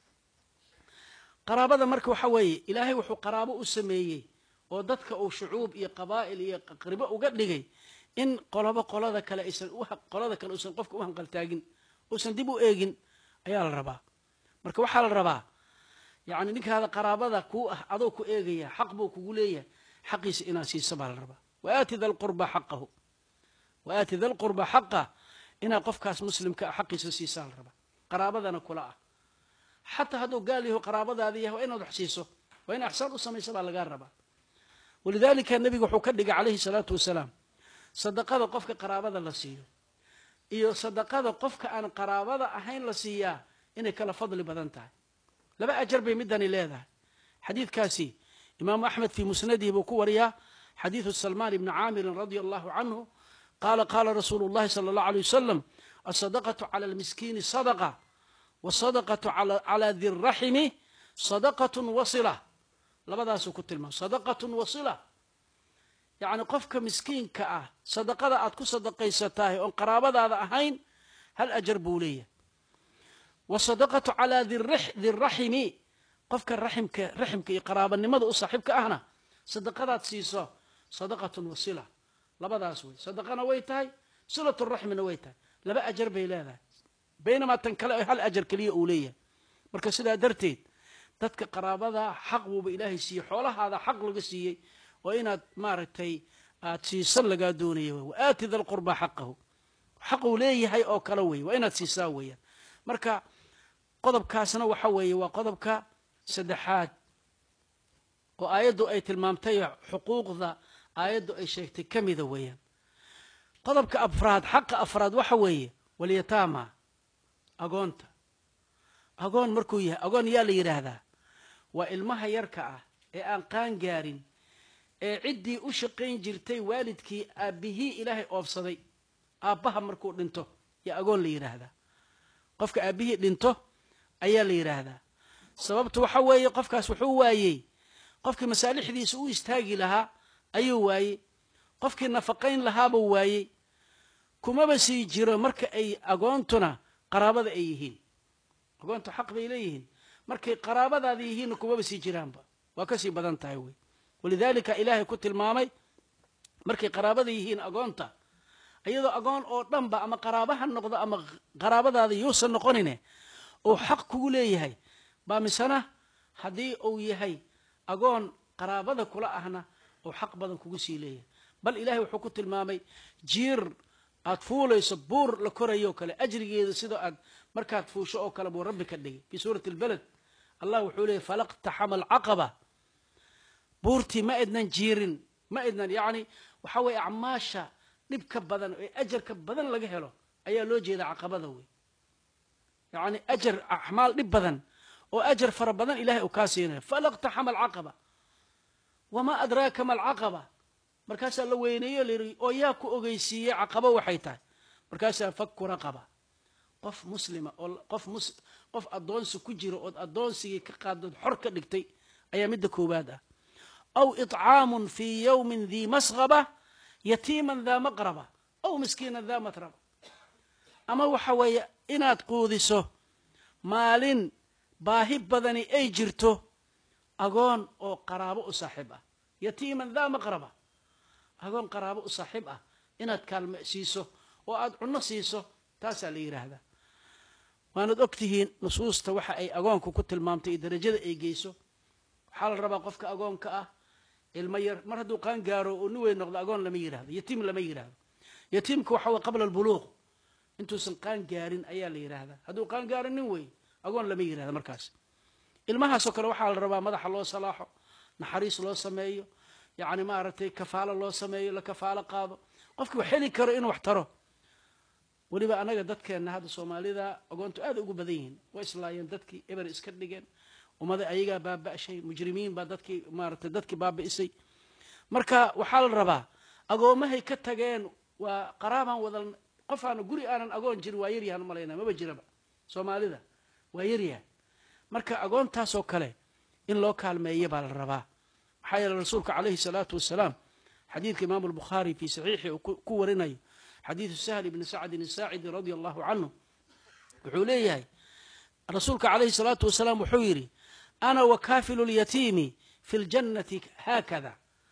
qaraabada marka waxa weeye ilaahay wuxuu qaraabo u sameeyey oo dadka uu shucuub iyo qabaa'il iyo qaribo uga dhigay in qolobo qolada kale aysan qolada kale uusan qofka u hanqaltaagin uusan dib u eegin ayaa la rabaa marka waxaa la rabaa yacni ninkaada qaraabada kuu ah adoo ku eegaya xaq buu kugu leeyahay xaqiisa inaad siiso baa la rabaa waaati da lqurba xaqahu waaati da lqurba xaqa inaad qofkaas muslimka ah xaqiisa siisaa la rabaa qaraabadana kula ah xataa hadduu gaal yaho qaraabadaadi yahay waa inaad wax siiso waa in axsaan u samaysa baa lagaa rabaa walidaalika nebigu wuxuu ka dhigay calayhi salaatu wasalaam sadaqada qofka qaraabada la siiyo iyo sadaqada qofka aan qaraabada ahayn la siiyaa inay kala fadli badan tahay laba ajar bay midani leedahay xadiidkaasi imaamu axmed fii musnadihi buu ku wariyaa xadiidu salmaan ibni caamirin radia allahu canhu qaala qaala rasuulu llahi sala allahu alay wasalam asadaqatu cala almiskiini sadaqa wasadaqatu calaa di raximi sadaqatun wasila labadaasuu ku tilmaamay sadaqatun wasila yacni qofka miskiinka ah sadaqada aad ku sadaqaysatahay oon qaraabadaada ahayn hal ajar buu leeyahay wasadaqatu calaa di raximi qofka raximka raximka iyo qaraabanimada u saaxiibka ahna sadaqadaad siiso sadaqatun wasila labadaas wey sadaqana way tahay silatu raxmina way tahay laba ajar bay leedahay baynamaa tan kale hal ajar keliya uu leeyahay marka sidaa darteed dadka qaraabada xaq buuba ilaahay siiyey xoolahaada xaq laga siiyey oo inaad maaragtay aad siisan lagaa doonaya w waaati da lqurbaa xaqahu xaquu leeyahay oo kale wey waa inaad siisaa weeyaan marka qodobkaasna waxa weeye waa qodobka saddexaad oo aayaddu ay tilmaamtay xuquuqda aayaddu ay sheegtay ka mida weeyaan qodobka afraad xaqa afraad waxa weeye walyataama agoonta agoon markuu yahay agoon yaa la yidhaahdaa waa ilmaha yarka ah ee aan qaan gaarin ee ciddii u shaqayn jirtay waalidkii aabbihii ilaahay oobsaday aabbaha markuu dhinto yaa agoon la yidhaahdaa qofka aabbihii dhinto ayaa la yidhaahdaa sababtu waxa weeye qofkaas wuxuu waayey qofkii masaalixdiisa u istaagi lahaa ayuu waayey qofkii nafaqayn lahaabuu waayey kumaba sii jiro marka ay agoontuna qaraabada ay yihiin agoontu xaq bay leeyihiin markay qaraabadaada yihiinna kumaba sii jiraanba waa kasii badan tahay wey walidaalika ilaahay ku tilmaamay markay qaraabada yihiin agoonta iyadoo agoon oo dhanba ama qaraabaha noqdo ama qaraabadaada yuusan noqonine uu xaq kugu leeyahay baa misena haddii uu yahay agoon qaraabada kula ahna uu xaq badan kugu sii leeyahay bal ilahay wuxuu ku tilmaamay jiir aad fuulayso buur la korayo kale ajrigeeda sidoo aad markaad fuusho oo kale buu rabbi ka dhigay fii suurati albaled allah wuxuu leeyay falaqtaxama alcaqaba buurtii ma idnan jiirin ma idnan yacni waxa weeye acmaasha dhibka badan ee ajarka badan laga helo ayaa loo jeeda caqabada wey yacni ajar acmaal dhib badan oo ajar fara badan ilahay uu kaa siinayo falaqtaxama alcaqaba wamaa adraaka ma alcaqaba markaasaa la weyneeyo layidhi oo yaa ku ogeysiiyey caqabo waxay tahay markaasaa faku raqaba qof muslima oo qof mus qof addoonsi ku jiro ood addoonsigii ka qaaddood xor ka dhigtay ayaa midda koowaad ah aw iطcaamun fii yowmin dii masqaba yatiiman daa maqraba aw miskiinan daa matraba ama waxa weeye inaad quudiso maalin baahi badani ay jirto agoon oo qaraabo u saaxiib ah yatiiman daa maqraba agoon qaraabo u saaxiib ah inaad kaalme siiso oo aad cunno siiso taasaa la yidhaahdaa waanad og tihiin nusuusta waxa ay agoonka ku tilmaamtay iyo darajada ay geyso waxaa la rabaa qofka agoonka ah ilmo yar mar hadduu qaan gaaro oo nin weyn noqdo agoon lama yidhahdo yatiim lama yidhahdo yatiimka waxa weye qabla albuluuq intuusan qaan gaarin ayaa la yidhaahdaa hadduu qaan gaaro nin weyn agoon lama yidhahdo markaas ilmahaasoo kale waxaa la rabaa madaxa loo salaaxo naxariis loo sameeyo yacni maaragtay kafaalo loo sameeyo la kafaalo qaado qofkii wax heli karo inuu wax taro weliba annaga dadkeenna hadda soomaalida agoontu aad ugu badan yihiin way islaayeen dadkii eber iska dhigeen ummada ayagaa baaba'shay mujrimiin baa dadkii maaragtay dadkii baabi'isay marka waxaa la rabaa agoomahay ka tageen waa qaraabaan wada qof aana guri aanan agoon jirin waa yaryahan umalaynaa maba jiraba soomaalida waa yaryahan marka agoontaasoo kale in loo kaalmeeya baa la rabaa maxaa yeele rasuulka calayhi salaatu wasalaam xadiidka imaamu albukhaari fii saxiixi uu ku warinayo xadiidu sahl ibni sacdin asaacidi radia allahu canhu wuxuu leeyahay rasuulka calayhi salaatu wasalaam wuxuu yidhi ana wakaafilu lyatiimi fi ljannati haakada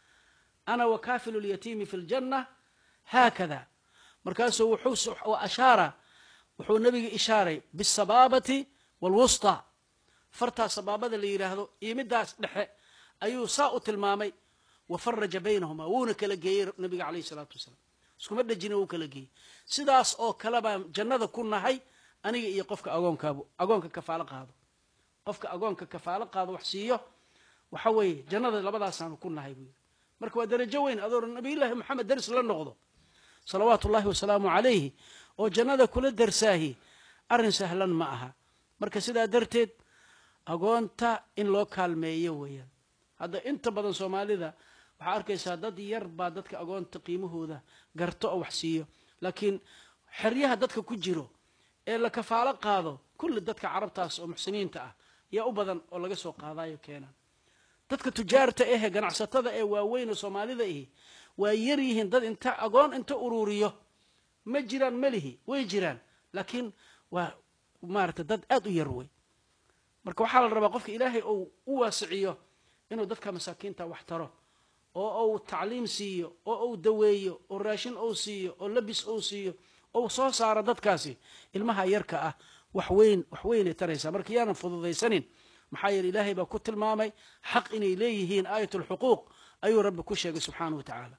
ana wakaafilu lyatiimi fi ljanna haakada markaasuu wuxuu ashaara wuxuu nebiga ishaaray bisabaabati waalwusطى fartaa sabaabada la yidhaahdo iyo midaas dhexe ayuu saa u tilmaamay wafaraja baynahuma wuuna kala geeyey nabiga calayh salaatu wasalaam iskuma dhejina wuu kala geeyey sidaas oo kale baan jannada ku nahay aniga iyo qofka agoonkaabu agoonka kafaalo qaado qofka agoonka kafaalo qaado wax siiyo waxa weeye jannada labadaasaanu ku nahay buu yidhi marka waa darajo weyn adoo nabiyullaahi moxamed daris la noqdo salawaatu ullahi wasalaamu calayhi oo jannada kula darsaahi arrin sahlan ma aha marka sidaa darteed agoonta in loo kaalmeeyo weeyaan hadda inta badan soomaalida waxaa arkaysaa dad yar baa dadka agoonta qiimahooda garto oo wax siiyo laakiin xeryaha dadka ku jiro ee la kafaalo qaado kulli dadka carabtaas oo muxsiniinta ah yaa u badan oo laga soo qaadayo keenaan dadka tujaarta ahe ganacsatada ee waaweyn oo soomaalida ihi waa yar yihiin dad inta agoon inta uruuriyo ma jiraan melihi way jiraan laakiin waa maarata dad aad u yar wey marka waxaa la rabaa qofka ilaahay uu u waasiciyo inuu dadka masaakiinta wax taro oo uu tacliim siiyo oo uu daweeyo oo raashin uu siiyo oo labis uu siiyo ou soo saaro dadkaasi ilmaha yarka ah wax weyn wax weynay taraysaa marka yaanan fududaysanin maxaa yeele ilaahay baa ku tilmaamay xaq inay leeyihiin aayat alxuquuq ayuu rabbi ku sheegay subxaanahu wa tacaala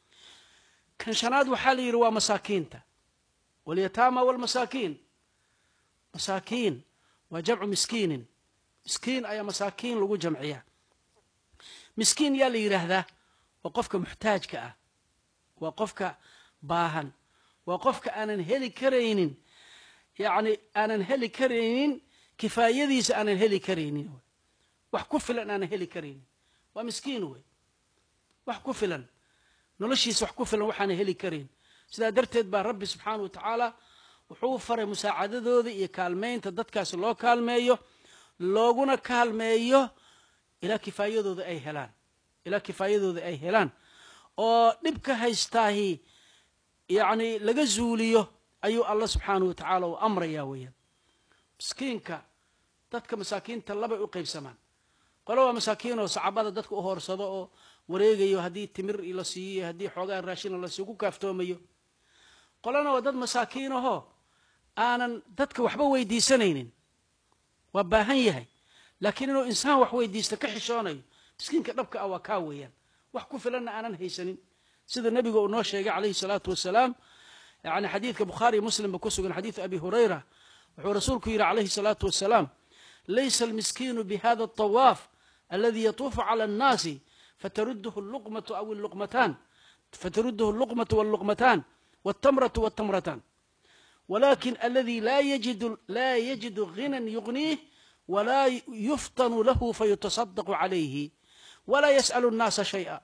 kan shanaad waxaa la yidhi waa masaakiinta walyataama walmasaakiin masaakiin waa jamcu miskiinin miskiin ayaa masaakiin lagu jamciyaa miskiin yaa la yidhaahdaa waa qofka muxtaajka ah waa qofka baahan waa qofka aanan heli karaynin yacni aanan heli karaynin kifaayadiisa aanan heli karaynin wax ku filan aanan heli karaynin waa miskiin wey wax ku filan noloshiisa wax ku filan waxaanan heli karayn sidaa darteed baa rabbi subxaana wa tacaala wuxuu faray musaacadadooda iyo kaalmaynta dadkaasi loo kaalmeeyo looguna kaalmeeyo ilaa kifaayadooda ay helaan ilaa kifaayadooda ay helaan oo dhibka haystaahi yacni laga zuuliyo ayuu allah subxaanahu wa tacaala u amrayaa weeyaan miskiinka dadka masaakiinta labay u qaybsamaan qole waa masaakiin oo sacabada dadka u hoorsado oo wareegayo haddii timir la siiyo haddii xoogaa raashina la siiyo ku kaaftoomayo qolena waa dad masaakiin ahoo aanan dadka waxba weydiisanaynin waa baahan yahay laakiin inuu insaan wax weydiista ka xishoonayo miskiinka dhabka ah waa kaa weeyaan wax ku filanna aanan haysanin sida nebiga uu noo sheegay calayhi salaatu wasalaam yani xadiidka bukhaariyo muslimba ku sugan xadiidu abi hurayra wuxuu rasuulku yidhi calayhi salaatu wasalaam laysa almiskiinu bihada alطawaaf aladi yatuufu cala annaasi فترده اللقمة أو اللقمتان فترده اللقمة واللقمتان والتمرة والتمرتان ولكن الذي لا يجد لا يجد غنى يغنيه ولا يفطن له فيتصدق عليه ولا يسأل الناس شيئا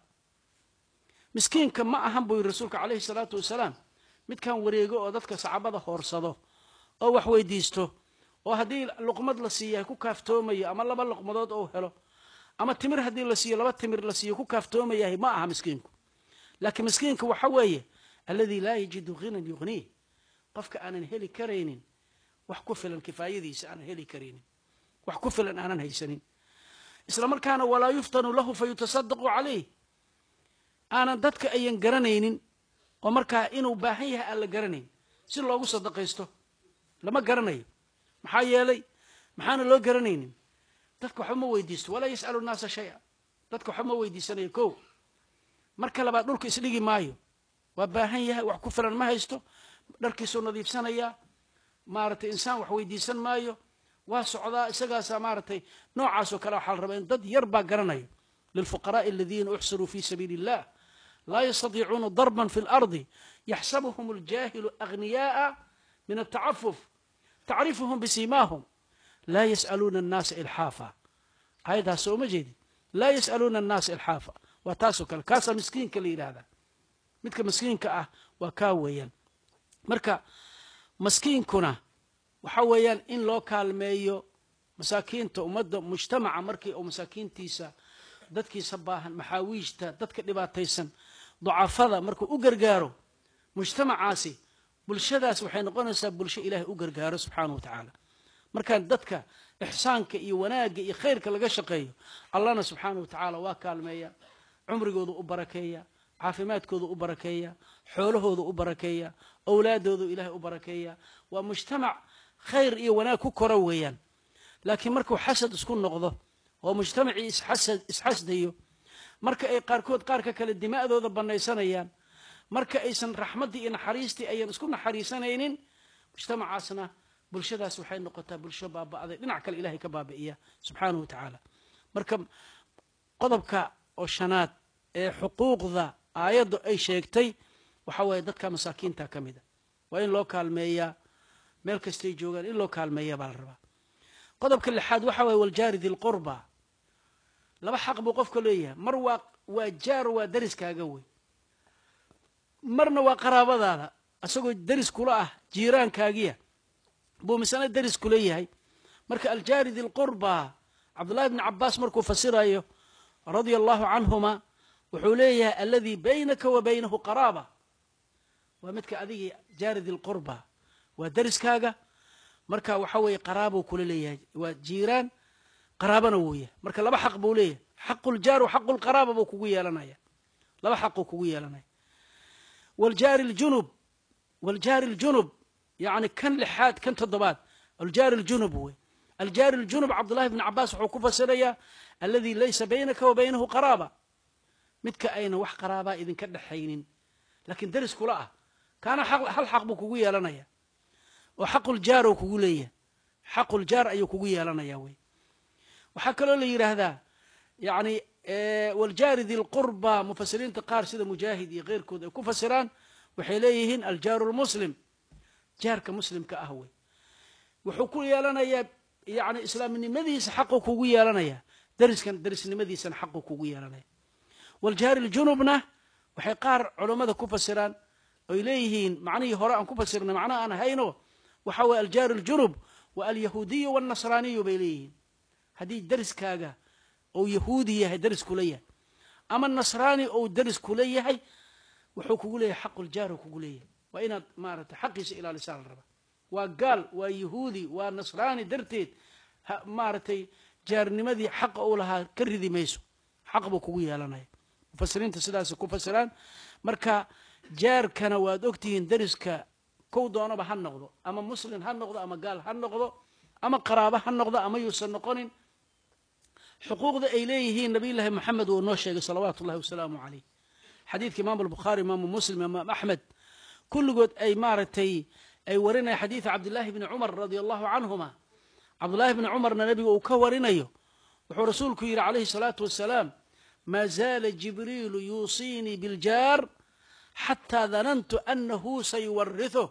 مسكين كما أهم بي رسولك عليه الصلاة والسلام mid kan wareego oo dadka sacabada hoorsado oo wax weydiisto oo haddii luqmad la siiya ku kaaftoomayo ama laba luqmadood oo helo ama timir haddii la siiyo laba timir la siiyo ku kaaftoomayahay ma aha miskiinku laakiin miskiinka waxa weeye alladii laa yajidu ghinan yughniih qofka aanan heli karaynin wax ku filan kifaayadiisa aanan heli karaynin wax ku filan aanan haysanin isla markaana walaa yuftanu lahu fayutasadaqu calayh aanan dadka ayan garanaynin oo markaa inuu baahan yahay aan la garanayn si loogu sadaqaysto lama garanayo maxaa yeelay maxaana loo garanaynin dadka waxba ma weydiisto walaa yas'alu nnaasa shaya dadka waxba ma weydiisanayo ko marka labaad dhulka isdhigi maayo waa baahan yahay wax ku filan ma haysto dharkiisuu nadiifsanayaa maaragtay insaan wax weydiisan maayo waa socdaa isagaasaa maaragtay noocaasoo kale waxaa la rabaa in dad yar baa garanayo lilfuqaraai aladiina uxsiruu fi sabiili illah laa yastadiicuuna darban fi lardi yaxsabuhum aljaahilu aghniyaaa min altacafuf tacrifuhum bisiimaahum laa yas'aluuna annaasa ilxaafa ayadaas sooma jeedin laa yas'aluuna annaasa ilxaafa waa taasoo kale kaasaa miskiinka la yidhaahdaa midka miskiinka ah waa kaa weeyaan marka maskiinkuna waxa weeyaan in loo kaalmeeyo masaakiinta ummadda mujtamaca markii uu masaakiintiisa dadkiisa baahan maxaawiijta dadka dhibaataysan ducafada markuu u gargaaro mujtamacaasi bulshadaas waxay noqonaysaa bulsho ilaahay u gargaaro subxaanahu wa tacaala markaan dadka ixsaanka iyo wanaagga iyo khayrka laga shaqeeyo allahna subxaanahu wa tacaala waa kaalmeeya cumrigooda u barakeeya caafimaadkooda u barakeeya xoolahooda u barakeeya owlaadooda ilaahay u barakeeya waa mujtamac khayr iyo wanaag ku kora weeyaan laakiin markuu xasad isku noqdo oo mujtamacii isxasad isxasdayo marka ay qaarkood qaarka kale dima'dooda bannaysanayaan marka aysan raxmaddii iyo naxariistii ayan isku naxariisanaynin mujtamacaasna bulshadaas waxay noqotaa bulsho baaba'day dhinac kale ilahay ka baabi'iya subxaanahu wa tacaala marka qodobka oo shanaad ee xuquuqda aayaddu ay sheegtay waxa weeye dadka masaakiinta ka mida waa in loo kaalmeeyaa meel kastay joogaan in loo kaalmeeya baa la rabaa qodobka lixaad waxa waye waljaari dilqurba laba xaq buu qofka leeyahay mar waa waa jaar waa dariskaaga wey marna waa qaraabadaada isagoo deris kula ah jiiraankaagiya buu misana deris kula yahay marka aljaari dilqurba cabdullahi bni cabaas markuu fasirayo radia allahu canhuma wuxuu leeyahay aladii baynaka wa baynahu qaraaba waa midka adigii jaari dilqurba waa deriskaaga marka waxa weeye qaraabuu kula leeyahay waa jiiraan qaraabana wuu yahay marka laba xaq buu leeyahay xaqu ljaar xaqu lqaraaba buu kugu yeelanaya laba xaquu kugu yeelanaya wljaari ljunub wljaari ljunub yani kan lixaad kan toddobaad aljaari ljunub wey aljaari ljunub cabdullahi bni cabaas wuxuu ku fasirayaa aladi laysa baynaka wa baynahu qaraaba midka ayna wax qaraabaa idinka dhexaynin lakiin deris kula ah kaana hal xaq buu kugu yeelanaya oo xaquljaar u kugu leeyahay xaquljaar ayuu kugu yeelanaya wey waxaa kaloo la yidhaahdaa yani wljaari dilqurba mufasiriinta qaar sida mujaahid iyo keyrkood ay ku fasiraan waxay leeyihiin aljaaru lmuslim jaarka muslimka ah wey wuxuu ku yeelanayaa yani islaamnimadiisa xaqu kugu yeelanaya deriskan derisnimadiisana xaqu kugu yeelanaya waljaari ljunubna waxay qaar culummada ku fasiraan oy leeyihiin macnihii hore aan ku fasirnay macnaha aan hayno waxa weye aljaari ljunub wa alyahuudiyu walnasraaniyu bay leeyihiin haddii deriskaaga ou yahuudi yahay deris kula yahay ama nasraani ou deris kula yahay wuxuu kugu leeyahay xaquljaar kugu leeyahay waa inaad maaragtay xaqiisa ilaalisaa la rabaa waa gaal waa yahuudi waa nasraani darteed maaragtay jaarnimadii xaqa uu lahaa ka ridi mayso xaq buu kugu yeelanaya mufasiriinta sidaasay ku fasiraan marka jaarkana waad ogtihiin deriska kow doonaba ha noqdo ama muslim ha noqdo ama gaal ha noqdo ama qaraabo ha noqdo ama yuusan noqonin xuquuqda ay leeyihiin nabiy llaahi moxamed uu noo sheegay salawaatu ullahi wasalaamu caleyh xadiidka imaamu albukhaari imaamu muslim imaam axmed kulligood ay maaragtay ay warinaya xadiida cabdillaahi bni cumar radia allahu canhuma cabdullaahi bni cumarna nebiga uu ka warinayo wuxuu rasuulku yidhi calayhi salaatu wasalaam maa zaala jibriilu yuusiinii biljaar xataa danantu anahu sayuwarrithu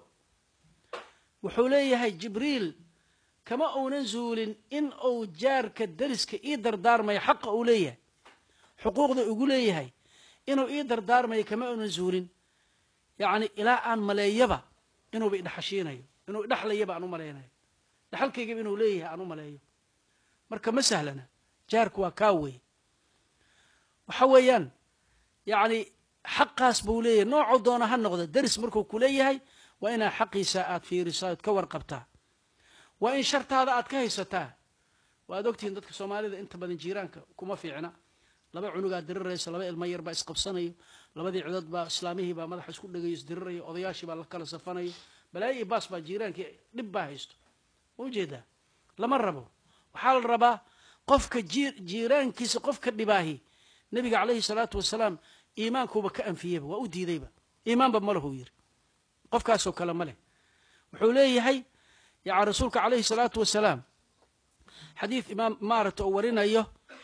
wuxuu leeyahay jibriil kama uunan zuulin in uu jaarka deriska ii dardaarmayo xaqa uu leeyahay xuquuqda ugu leeyahay inuu ii dardaarmayo kama uunan zuulin yacni ilaa aan maleeyaba inuuba idhaxashiinayo inuu idhaxlayaba aan u malaynayo dhaxalkaygaba inuu leeyahay aan u maleeyo marka ma sahlana jaarku waa kaa weeye waxa weeyaan yacni xaqaas buu leeyahay noocuu doona ha noqdo deris markuu ku leeyahay waa inaa xaqiisa aad fiirisaa oad ka warqabtaa waa in shartaada aad ka haysataa waad ogtihiin dadka soomaalida inta badan jiiraanka kuma fiicna laba cunugaa diriraysa laba ilmo yar baa isqabsanayo labadii cudad baa islaamihii baa madaxa isku dhegayo isdirirayo odayaashii baa la kala safanayo balaayo iyo baas baa jiiraankii dhib baa haysto ma ujeedaa lama rabo waxaa la rabaa qofka jiiraankiisa qofka dhibaahi nebiga calayhi salaatu wasalaam iimaankuuba ka anfiyeyba waa u diidayba iimaanba ma lahu yiri qofkaasoo kale ma leh wuxuu leeyahay yani rasuulka calayhi salaatu wasalaam xadiid imaam maaragta oo warinayo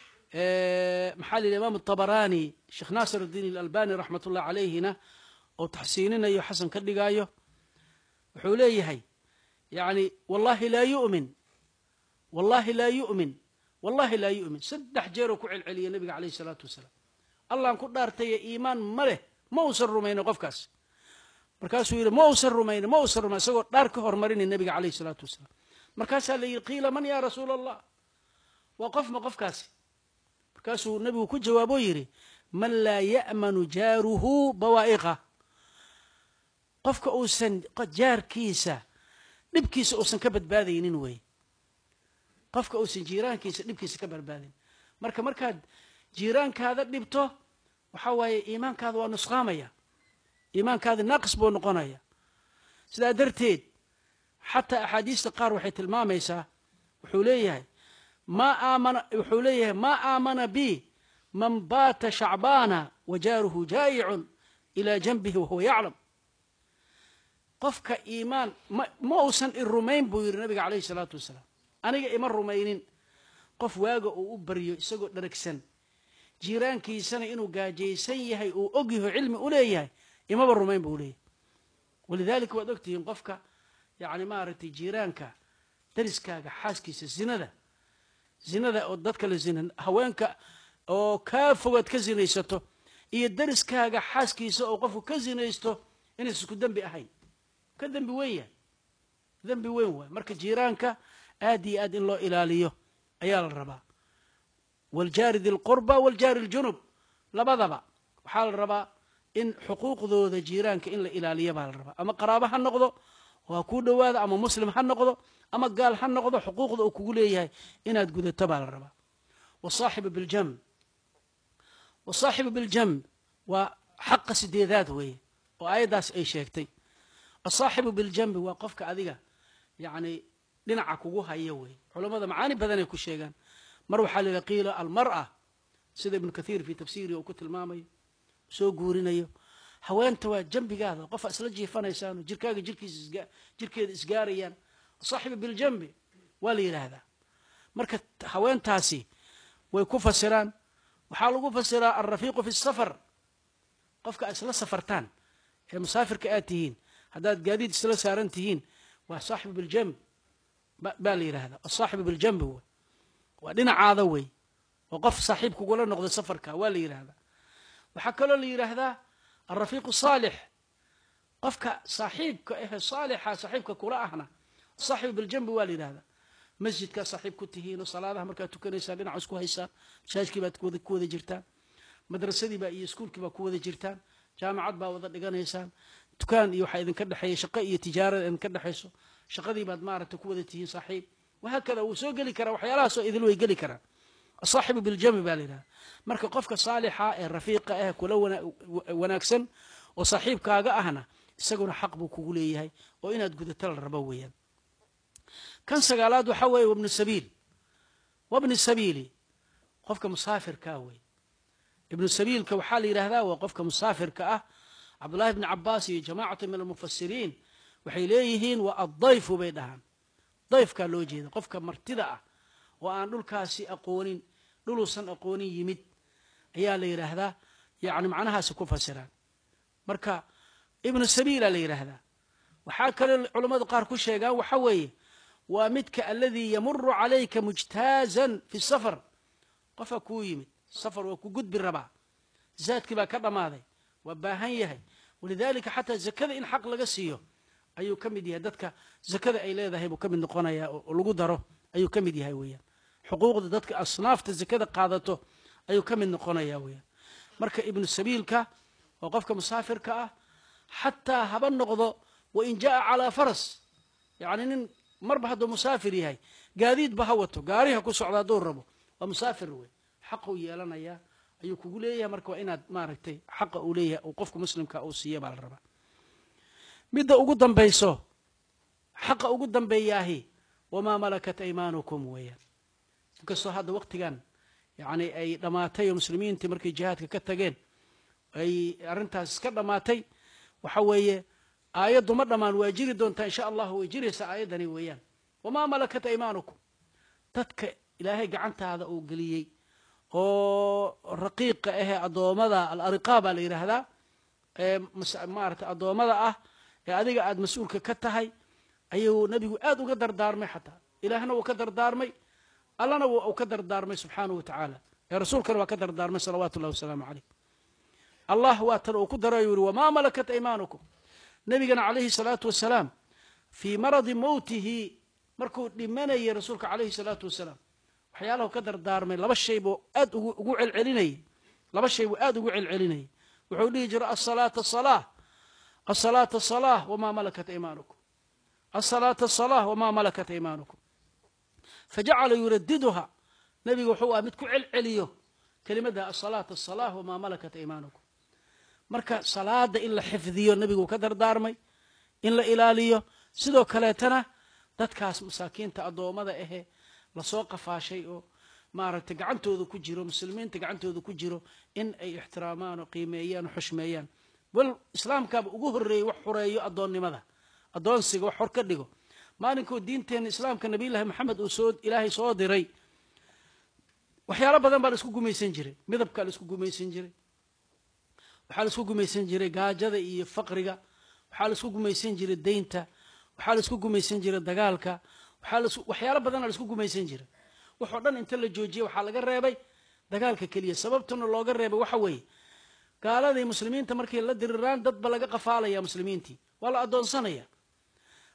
maxaa la yidhi imaam atabaraani sheekh naasir addiin alalbani raxmat ullah calayhina oo taxsiininayo xasan ka dhigaayo wuxuu leeyahay yani wallahi laa yu'min wallahi laa yu'min wallahi laa yu'min saddex jeeroo ku celceliya nebiga calayhi salaatu wasalaam allaan ku dhaartaye iimaan ma leh ma uusan rumayno qofkaas markaasuu yidhi ma uusan rumayno ma uusan rumayn isagoo dhaar ka hormarinay nebiga calayhi salaatu wasalaam markaasaa la yidhi qiila man yaa rasuula allah waa qof ma qofkaasi markaasuu nebigu ku jawaaboo yidhi man laa ya'manu jaaruhu bawaa'iqa qofka uusan jaarkiisa dhibkiisa uusan ka badbaadaynin weeye qofka uusan jiiraankiisa dhibkiisa ka badbaadayn marka markaad jiiraankaada dhibto waxaa waaye iimaankaada waa nusqaamaya iimaankaada naaqis buu noqonaya sidaa darteed xataa axaadiista qaar waxay tilmaamaysaa wuxuu leeyahay ma aamana wuxuu leeyahay maa aamana bi man baata shacbaana wa jaaruhu jaa'icun ilaa janbihi wahuwa yaclam qofka iimaan ma ma uusan i rumayn buu yidhi nabiga calayhi salaatu wasalaam aniga ima rumaynin qof waaga uu u baryo isagoo dharagsan jiiraankiisana inuu gaajaysan yahay uu og yaho cilmi u leeyahay imaba rumayn buu leeyahay walidaalika waad ogtihiin qofka yacni maaragtay jiiraanka dariskaaga xaaskiisa zinada zinada oo dadka la zina haweenka oo kaa fogaad ka zinaysato iyo dariskaaga xaaskiisa oo qofku ka zinaysto inaysa isku dembi ahayn ka dembi weyn yahay dembi weyn waay marka jiiraanka aad iyo aad in loo ilaaliyo ayaa la rabaa waaljaari dilqurba waaljaari aljunub labadaba waxaa la rabaa in xuquuqdooda jiiraanka in la ilaaliyo baa la rabaa ama qaraabo ha noqdo oo ha kuu dhowaada ama muslim ha noqdo ama gaal ha noqdo xuquuqda uu kugu leeyahay inaad gudato baa la rabaa wasaaxibu biljamb wasaaxibu biljamb waa xaqa sideedaad weeye oo aayaddaas ay sheegtay asaaxibu biljambi waa qofka adiga yacni dhinaca kugu haya weeye culammada macaani badanay ku sheegaan mar waxaa la yidhaha qiila almar'a sida ibnu kathiir fii tafsiirihi uu ku tilmaamayo soo guurinayo haweenta waa jambigaada qofa isla jiifanaysaan jirkaaga jirkiisa jirkeeda isgaarayaan saaxibu biljambi waa la yidhaahdaa marka haweentaasi way ku fasiraan waxaa lagu fasiraa alrafiiqu fi safar qofka isla safartaan ee musaafirka aad tihiin haddaad gaadiid isla saaran tihiin waa saaxibu biljamb baa la yidhaahdaa asaaxibu biljambi wey waa dhinacaada wey oo qof saaxiib kugula noqdo safarka waa la yidhaahdaa waxaa kaloo la yidhaahdaa alrafiiqu saalix qofka saaxiibka ahe saalixa saaxiibka kula ahna saaxibu biljambi waa la yidhahdaa masjidkaa saaxiib ku tihiin oo salaadaha markaad tukanaysaan dhinac isku haysaan masaajkii baad ku wada jirtaan madrasadiibaa iyo iskuulkii baa ku wada jirtaan jaamacad baa wada dhiganaysaan dukaan iyo waxaa idinka dhexeeya shaqo iyo tijaarada idinka dhexayso shaqadii baad maaragta ku wada tihiin saaxiib wahaakada wuu soo geli karaa waxyaalahaasoo idil way geli karaan asaaxibu biljambi baa la yidhahda marka qofka saalixa ee rafiiqa ah kula wanaagsan oo saaxiibkaaga ahna isaguna xaq buu kugu leeyahay oo inaad gudato la rabo weeyaan kan sagaalaad waxaa weeye wabnu sabiil wabni sabiili qofka musaafirkaa wey ibnu sabiilka waxaa la yidhahdaa waa qofka musaafirka ah cabdullahi bni cabaas iyo jamaacatu min almufasiriin waxay leeyihiin waa addayfu bay dhahaan dayfkaa loo jeeda qofka martida ah oo aan dhulkaasi aqoonin dhuluusan aqoonin yimid ayaa la yidhaahdaa yani macnahaasi ku fasiraan marka ibnu sabiila la yidhaahdaa waxaa kaloo culammadu qaar ku sheegaan waxa weeye waa midka aladii yamuru calayka mujtaazan fi safar qofa kuu yimid safar waa ku gudbi rabaa zaadkii baa ka dhammaaday waa baahan yahay walidaalika xataa zakada in xaq laga siiyo ayuu ka mid yahay dadka zakada ay leedahay buu ka mid noqonayaa oo lagu daro ayuu ka mid yahay weeyaan xuquuqda dadka asnaafta zakada qaadato ayuu ka mid noqonayaa weeyaan marka ibnu sabiilka oo qofka musaafirka ah xataa haba noqdo wain jaa calaa faras yacni nin marba hadduu musaafir yahay gaadiidba ha wato gaariha ku socda hadduu rabo waa musaafir wey xaquu yeelanayaa ayuu kugu leeyahay marka waa inaad maaragtay xaqa uu leeyahay uu qofka muslimka uu siiya baa la rabaa midda ugu dambayso xaqa ugu dambeeyaahi wamaa malakat aymaanukum weeyaan inkastoo hadda waktigan yacni ay dhammaatay oo muslimiintii markay jihaadka ka tageen ay arrintaas iska dhammaatay waxa weeye aayaddu ma dhammaan waa jiri doontaa insha allahu way jiraysaa aayaddani weeyaan wamaa malakat aymaanukum dadka ilaahay gacantaada uu geliyey oo raqiiqa ahee addoommada alariqaa baa la yidhaahdaa ee maarata addoommada ah ee adiga aada mas-uulka ka tahay ayuu nebigu aada uga dardaarmay xataa ilaahna wuu ka dardaarmay allana uu ka dardaarmay subxaanahu wa tacaala ee rasuulkana waa ka dardaarmay salawaatu ullahi wasalaamu caleyh allah waa tan uu ku darayu yihi wamaa malakat aymaanukum nebigana calayhi salaatu wasalaam fii maradi mowtihi markuu dhimanayay rasuulka calayhi salaatu wasalaam waxyaalahu ka dardaarmay laba shay buu aad ugu celcelinayay laba shay buu aada ugu celcelinayay wuxuu dhihi jiray asalaata salaa asalaata salaa wamaa malakat aymaanukum asalaata salaa wamaa malakat aymaanukum fajacala yuradiduha nebigu wuxuu ah mid ku celceliyo kelimadda asalaata salaa wamaa malakat aymaanukum marka salaada in la xifdiyo nebiguu ka dardaarmay in la ilaaliyo sidoo kaleetana dadkaas masaakiinta addoommada ahe lasoo qafaashay oo maaragtay gacantooda ku jiro muslimiinta gacantooda ku jiro in ay ixtiraamaan oo qiimeeyaan oo xushmeeyaan wal islaamkaaba ugu horreeyey wax xureeyo addoonnimada addoonsiga wax hor ka dhigo maalinkuu diinteenna islaamka nabiyullaahi maxamed uu soo ilaahay soo diray waxyaalo badan baa la isku gumaysan jiray midabkaa la isku gumaysan jiray waxaa la isku gumaysan jiray gaajada iyo faqriga waxaa la isku gumaysan jiray deynta waxaa la isku gumaysan jiray dagaalka waxyaalo badana la isku gumaysan jiray waxoo dhan inta la joojiyey waxaa laga reebay dagaalka keliya sababtuna looga reebay waxa weeye gaaladay muslimiinta markay la diriraan dadba laga qafaalaya muslimiintii waa la addoonsanaya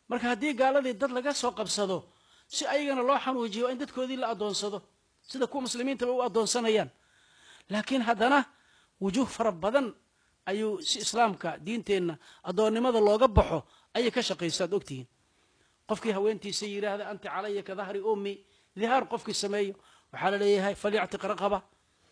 marka haddii gaaladii dad laga soo qabsado si ayagana loo xanuujiyo waa in dadkoodii la addoonsado sida kuwa muslimiintaba u addoonsanayaan laakiin haddana wujuuh fara badan ayuu si islaamka diinteenna addoonnimada looga baxo ayay ka shaqaysaad ogtihiin qofkii haweentiisa yidhaahda anta calaya ka dahri ummi dihaar qofkii sameeyo waxaa la leeyahay falyactiq raqaba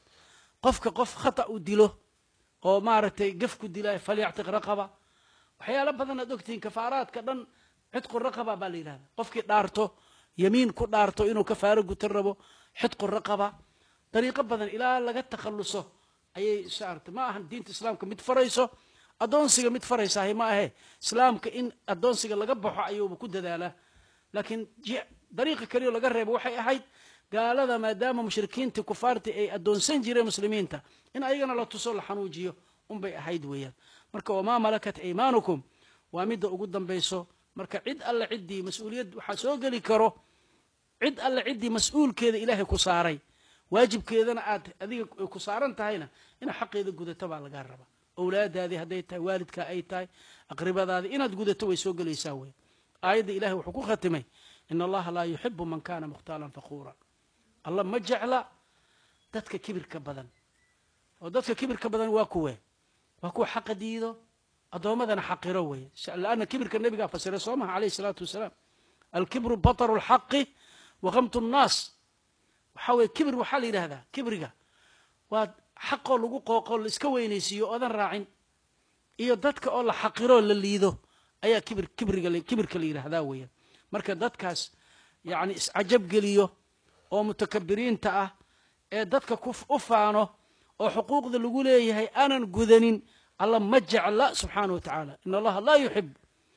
qofka qof khata u dilo oo maaragtay gaf ku dilaayo falyactiq raqaba waxyaalo badan aad ogtihiin kafaaraadka dhan xidqu raqaba baa la yidhahda qofkii dhaarto yamiin ku dhaarto inuu kafaaro gutan rabo xidqu raqaba dariiqo badan ilaa laga takhalluso ayay saartay ma ahan diinta islaamka mid farayso addoonsiga mid faraysahay ma ahe islaamka in addoonsiga laga baxo ayuuba ku dadaalaa laakiin dariiqa keliyo laga reebo waxay ahayd gaalada maadaama mushrikiintii kufaartii ay addoonsan jireen muslimiinta in ayagana la tuso la xanuujiyo unbay ahayd weeyaan marka wamaa malakat aymaanukum waa midda ugu dambayso marka cid alle ciddii mas-uuliyad waxaa soo geli karo cid alle ciddii mas-uulkeeda ilaahay ku saaray waajibkeedana aad adiga ku saaran tahayna inaad xaqeeda gudato baa lagaa rabaa owlaadaadii hadday tahay waalidkaa ay tahay aqribadaadii inaad gudato way soo gelaysaa wey aayadda ilahay wuxuu ku khatimay in allaha laa yuxibu man kana mukhtaalan fakuura allah ma jecla dadka kibirka badan oo dadka kibirka badan waa kuwe waa kuwa xaqa diido addoommadana xaqiro weye laanna kibirka nebigaa fasiray soo maha alayh isalaatu wasalaam alkibru bataru lxaqi wakamtu nnaas waxaa weye kibir waxaa la yidhahdaa kibriga waa xaqoo lagu qooqo la iska weynaysiiyo oodan raacin iyo dadka oo la xaqiroo la liido ayaa kibir kibriga kibirka la yidhahdaa weeyaan marka dadkaas yacni iscajab geliyo oo mutakabiriinta ah ee dadka u faano oo xuquuqda lagu leeyahay aanan gudanin allah ma jecla subxaana wa tacaala in allaha laa yuxib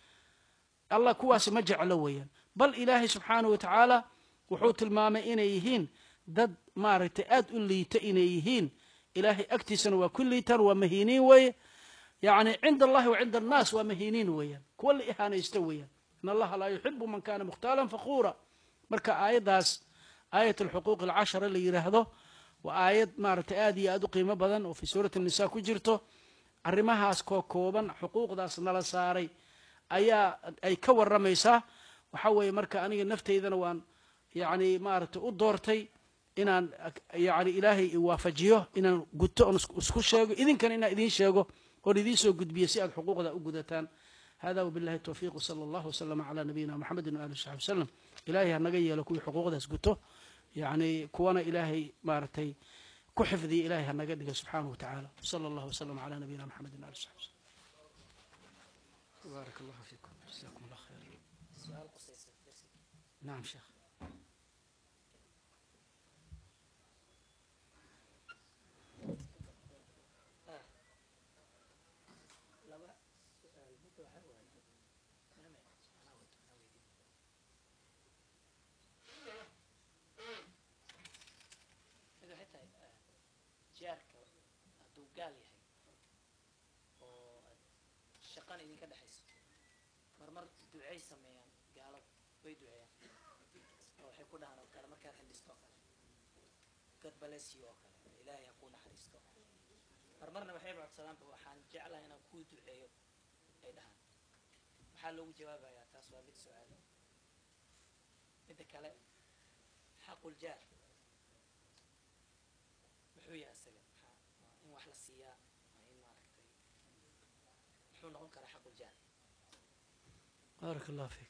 allah kuwaasi ma jeclo weeyaan bal ilaahay subxaana wa tacaala wuxuu tilmaamay inay yihiin dad maaragtay aad u liita inay yihiin ilaahay agtiisana waa ku liitaan waa mahiiniin weeye yacni cinda allahi wa cinda annaas waa mahiiniin weeyaan kuwa la ihaanaysta weeyaan in allaha laa yuxibu man kana mukhtaalan fakuura marka aayaddaas aayat alxuquuq alcashara la yidhaahdo waa aayad maaragtay aad iyo aad u qiimo badan oo fii suurati nisa ku jirto arrimahaas koo kooban xuquuqdaas nala saaray ayaa ay ka warramaysaa waxaa weeye marka aniga naftaydana waan yacni maaragtay u doortay inaan yani ilaahay iwaafajiyo inaan guto oon isku sheego idinkana inaan idiin sheego oon idiin soo gudbiyo si aad xuquuqda u gudataan hada wabillahi towfiiq wsala allahu waslama calaa nabiyina moxamedin waali saxbi wasalam ilaahay hanaga yeelo kuwii xuquuqdaas guto yacni kuwana ilaahay maaragtay ku xifdiya ilahay hanaga dhiga subxaanahu wa tacaala wsala allahu wasalam calaa nabiyina moxamedin waali saxbi wasalam baarak allahu fiikum jazakum allah khayr nacam sheekh jaarka hadduu gaal yahay oo aad shaqana idinka dhexayso marmar ducay sameeyaan gaalada way duceeyaan oo waxay ku dhahaan oo kale markaad xidhisto oo kale god balesiyo oo kale ilaahay ha kuu naxariisto marmarna waxay codsadaanba waxaan jeclahay inaan kuu duceeyo ay dhahaan maxaa loogu jawaabayaa taas waa mid su-aal midda kale xaqul jaar muxuu yahay isaga maxaa in wax la siiyaa waa in maaragtay muxuu noqon karaa xaqul jaar baarak allah fiik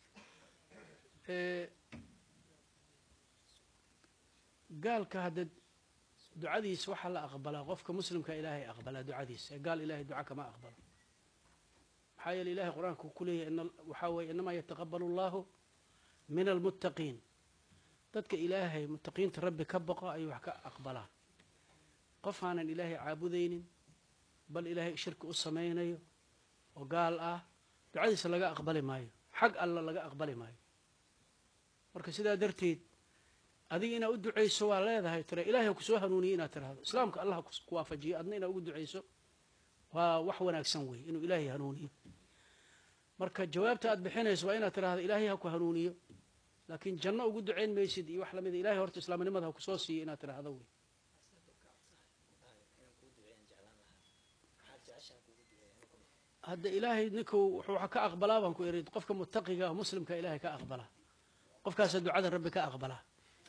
gaalka hadda ducadiisa waxaa la aqbalaa qofka muslimka ilaahay aqbalaa ducadiisa ee gaal ilahay duca kama aqbalo maxaa yeele ilahay qur-aanka ku leeyahay waxaa weeye inamaa yataqabalu allahu min almuttaqiin dadka ilaahay muttaqiinta rabbi ka boqo ayuu wax ka aqbalaa qof aanan ilaahay caabudaynin bal ilaahay shirki u samaynayo oo gaal ah ducadiisa laga aqbali maayo xag alla laga aqbali maayo marka sidaa darteed adiga inaad u ducayso waa leedahay tira ilahay ha kusoo hanuuniye inaad tirahdo islaamka allah ha ku waafajiyo adna inaad ugu ducayso waa wax wanaagsan weeye inuu ilaahay hanuuniyo marka jawaabta aad bixinayso waa inaad tirahdo ilaahay ha ku hanuuniyo laakiin janno ugu ducayn maysid iyo wax lamida ilahay horta islaamnimada ha kusoo siiyo inaad tirahdo wey inaan kuu duceeyaan jeclaan lahaa maxaad jeceshaan kugu duceeya hadda ilaahay ninkuu wuxuu waxa ka aqbalaa baan ku ihi qofka mutaqiga ah muslimka ilaahay ka aqbalaa qofkaasa ducada rabbi ka aqbalaa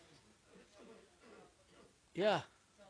ya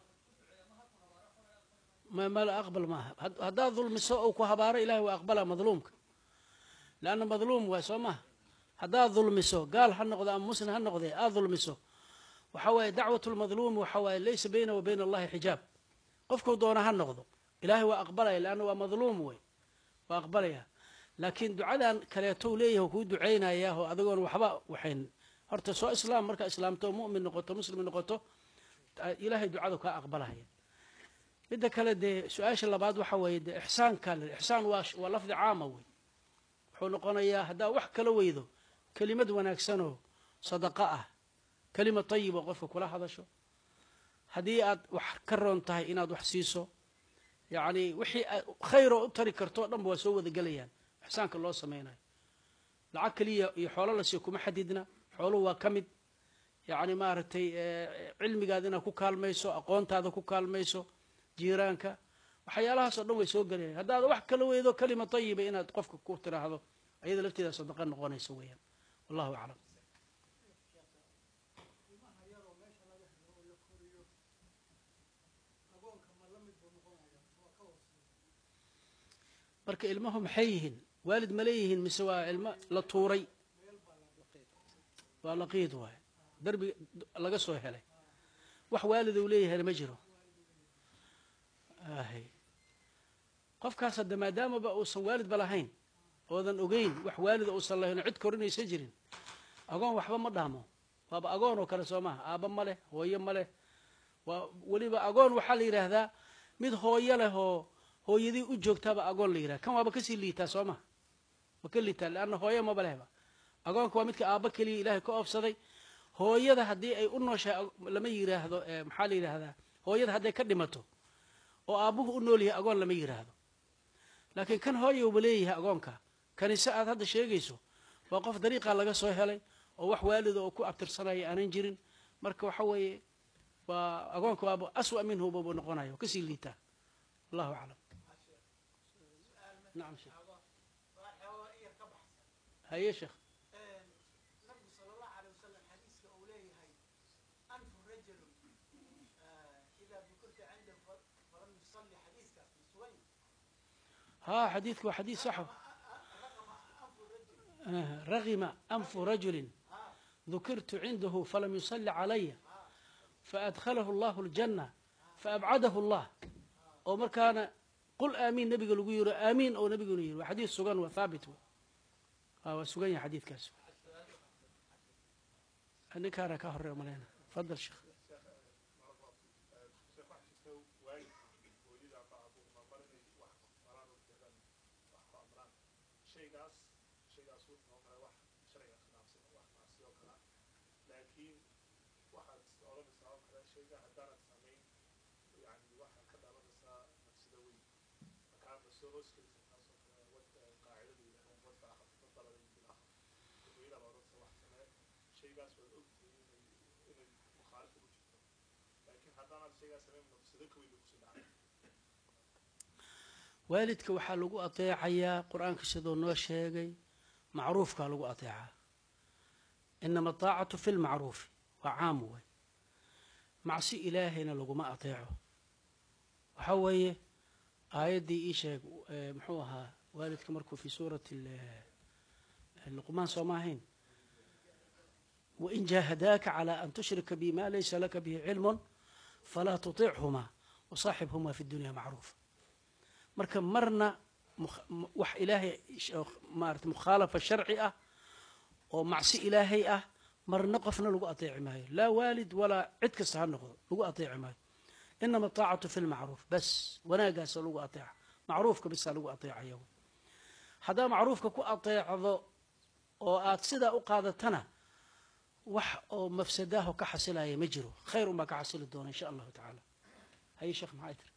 ma mala aqbal maaha had- haddaad dulmiso ou ku habaaro ilahay waa aqbalaa madluumka leanna madluum waay soo maha haddaad dulmiso gaal ha noqdo ama muslim ha noqdee aad dulmiso waxa waaye dacwat lmadluumi waxa waaye laysa bayna wa bayna allahi xijaab qofkuu doona ha noqdo ilahay waa aqbalaya leanna waa madluum wey waa aqbalaya laakiin ducadan kaleetou leeyahay kuu ducaynayaa oo adigoon waxba waxayn horta soo islaam markaa islaamto mu'min noqoto muslim noqoto ilaahay ducada kaa aqbalaya midda kale dee su-aasha labaad waxa weeye dee ixsaanka le ixsaan waa waa lafdi caama wey wuxuu noqonayaa haddaa wax kala weydo kelimad wanaagsanoo sadaqa ah kelima tayiba qofka kula hadasho haddii aad wax ka roon tahay inaad wax siiso yacni wixii aad khayroo u tari karto o dhanba waa soo wada gelayaan ixsaanka loo samaynayo lacag keliya iyo xoolo la siiyo kuma xadidna xooluhu waa ka mid yacni maaragtay cilmigaada inaad ku kaalmayso aqoontaada ku kaalmayso jiiraanka waxyaalahaasoo dhan way soo gelayaan haddaad wax kala weydo kelima tayiba inaad qofka ku tiraahdo ayada lafteeda sadaqa noqonaysa weeyaan wallahu aclam marka ilmuhu maxay yihiin waalid ma leeyihiin mise waa ilmo la tuuray waa laqiid waay darbi laga soo helay wax waalid uu leeyahayna ma jiro ahy qofkaas hadda maadaamaba uusan waalidba lahayn oodan ogeyn wax waalida uusan lahayn oo cid korinaysa jirin agoon waxba ma dhaamo waaba agoon oo kale soo maha aabba ma leh hooyo ma leh waa weliba agoon waxaa la yidhaahdaa mid hooyo leh oo hooyadii u joogtaaba agoon la yidhahda kan waaba kasii liitaa soo maha ma ka liitaa leanna hooyo maba lehba agoonka waa midka aabba keliya ilaahay ka oofsaday hooyada haddii ay u nooshahay lama yidhaahdo maxaa la yidhaahdaa hooyada hadday ka dhimato oo aabbuhu u nool yahay agoon lama yidhaahdo laakiin kan hooyowba leeyahay agoonka kanise aad hadda sheegayso waa qof dariiqaa laga soo helay oo wax waalida oo ku abtirsanaya aanan jirin marka waxa weeye waa agoonka waaba aswa minhu baba noqonaya waa kasii liitaa allahu aclam nacam sheekh haye sheekh nabigu sal allahu alay wasalam xadiiska uu leeyahay anfu rajulu idaa bukurta cindahu falam yusalli xadiiskaas ma sugan ها حديثك وحديث صح آه، رغم أنف رجل ذكرت عنده فلم يصلي علي فأدخله الله الجنة فأبعده الله أو مر كان قل آمين نبي قال يقول آمين أو نبي يقول وحديث سجن وثابت هو سجن حديث كاس أنا كان كهر ملينا تفضل شيخ shaygaas shaygaas wuxuu noqon karaa wax sharciga khilaafsan wax macsiyo kala laakiin waxaad odhanaysaa oo kale shayga haddaanad samayn yani waxaa ka dhalanaysaa nafsida weyn markaa ma soo hoos gelisa taasoo kale wad qaacidada yidhahdaan wadka akhaf wadalada bil akhaf dadweynaha baa odhanaysa wax samee shaygaas waad ogtahay inay inay mukhaalif ugu jirto laakiin haddaanad shaygaas samayn nafsida ka weyn bay kusii dhacay waalidka waxaa lagu ateecayaa qur-aanka siduu noo sheegay macruufkaa lagu ateecaa inama ataacatu fi lmacruufi waa caam wey macsi ilaahayna laguma ateeco waxaa weeye aayaddii ii sheeg muxuu ahaa waalidka markuu fi suurati luqmaan sooma ahayn wain jaahadaaka calى an tushrika bi ma laysa laka bihi cilm falaa tuطichuma wasaaxibhuma fi dunya macruufa marka marna wax ilaahay maarata mukhaalafa sharci ah oo macsi ilaahay ah marna qofna lagu ateeci maayo laa waalid walaa cid kasta ha noqdo lagu ateeci maayo inama ataacatu fi lmacruuf bas wanaagaasa lagu ateeca macruufka bisaa lagu ateecaya haddaa macruufka ku ateecdo oo aad sidaa u qaadatana wax oo mafsadaaho ka xasilaya ma jiro khayr unbaa ka xasili doona insha allahu tacaala haye sheekh maxay tiri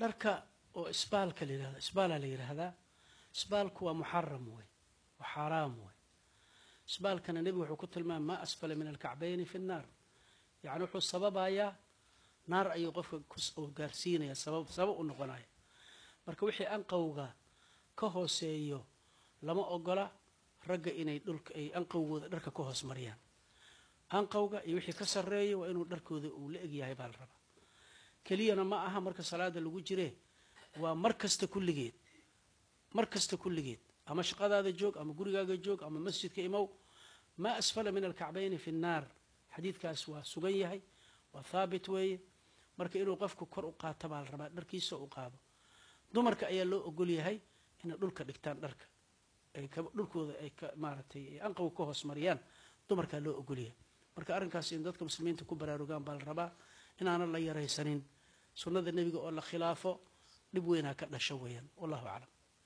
dharka oo isbaalka la yihahda isbaalaa la yidhaahdaa isbaalku waa muxaram wey waa xaaraam wey isbaalkana nebigu wuxuu ku tilmaamay maa asfala min alkacbayni fi nnaar yacni wuxuu sababayaa naar ayuu qofka ku gaarsiinaya sabab sabab u noqonaya marka wixii anqowga ka hooseeyo lama ogola ragga inay dhulka ay anqowgooda dharka ka hoos mariyaan anqowga iyo wixii ka sarreeya waa inuu dharkooda uu la egyahay baa la rabaa keliyana ma aha marka salaada lagu jire waa mar kasta kulligeed mar kasta kulligeed ama shaqadaada joog ama gurigaaga joog ama masjidka imow maa asfala min alkacbayni fi nnaar xadiidkaas waa sugan yahay waa thaabit weeye marka inuu qofku kor u qaato baa la rabaa dharkiisa u qaado dumarka ayaa loo ogol yahay inay dhulka dhigtaan dharka ay dhulkooda ay ka maaragtay ay anqow ka hoos mariyaan dumarkaa loo ogol yahay marka arrinkaas in dadka muslimiinta ku baraarugaan baa la rabaa inaanan la yaraysanin sunnada nebiga oo la khilaafo dhib weynaa ka dhasho weeyaan wallahu aclam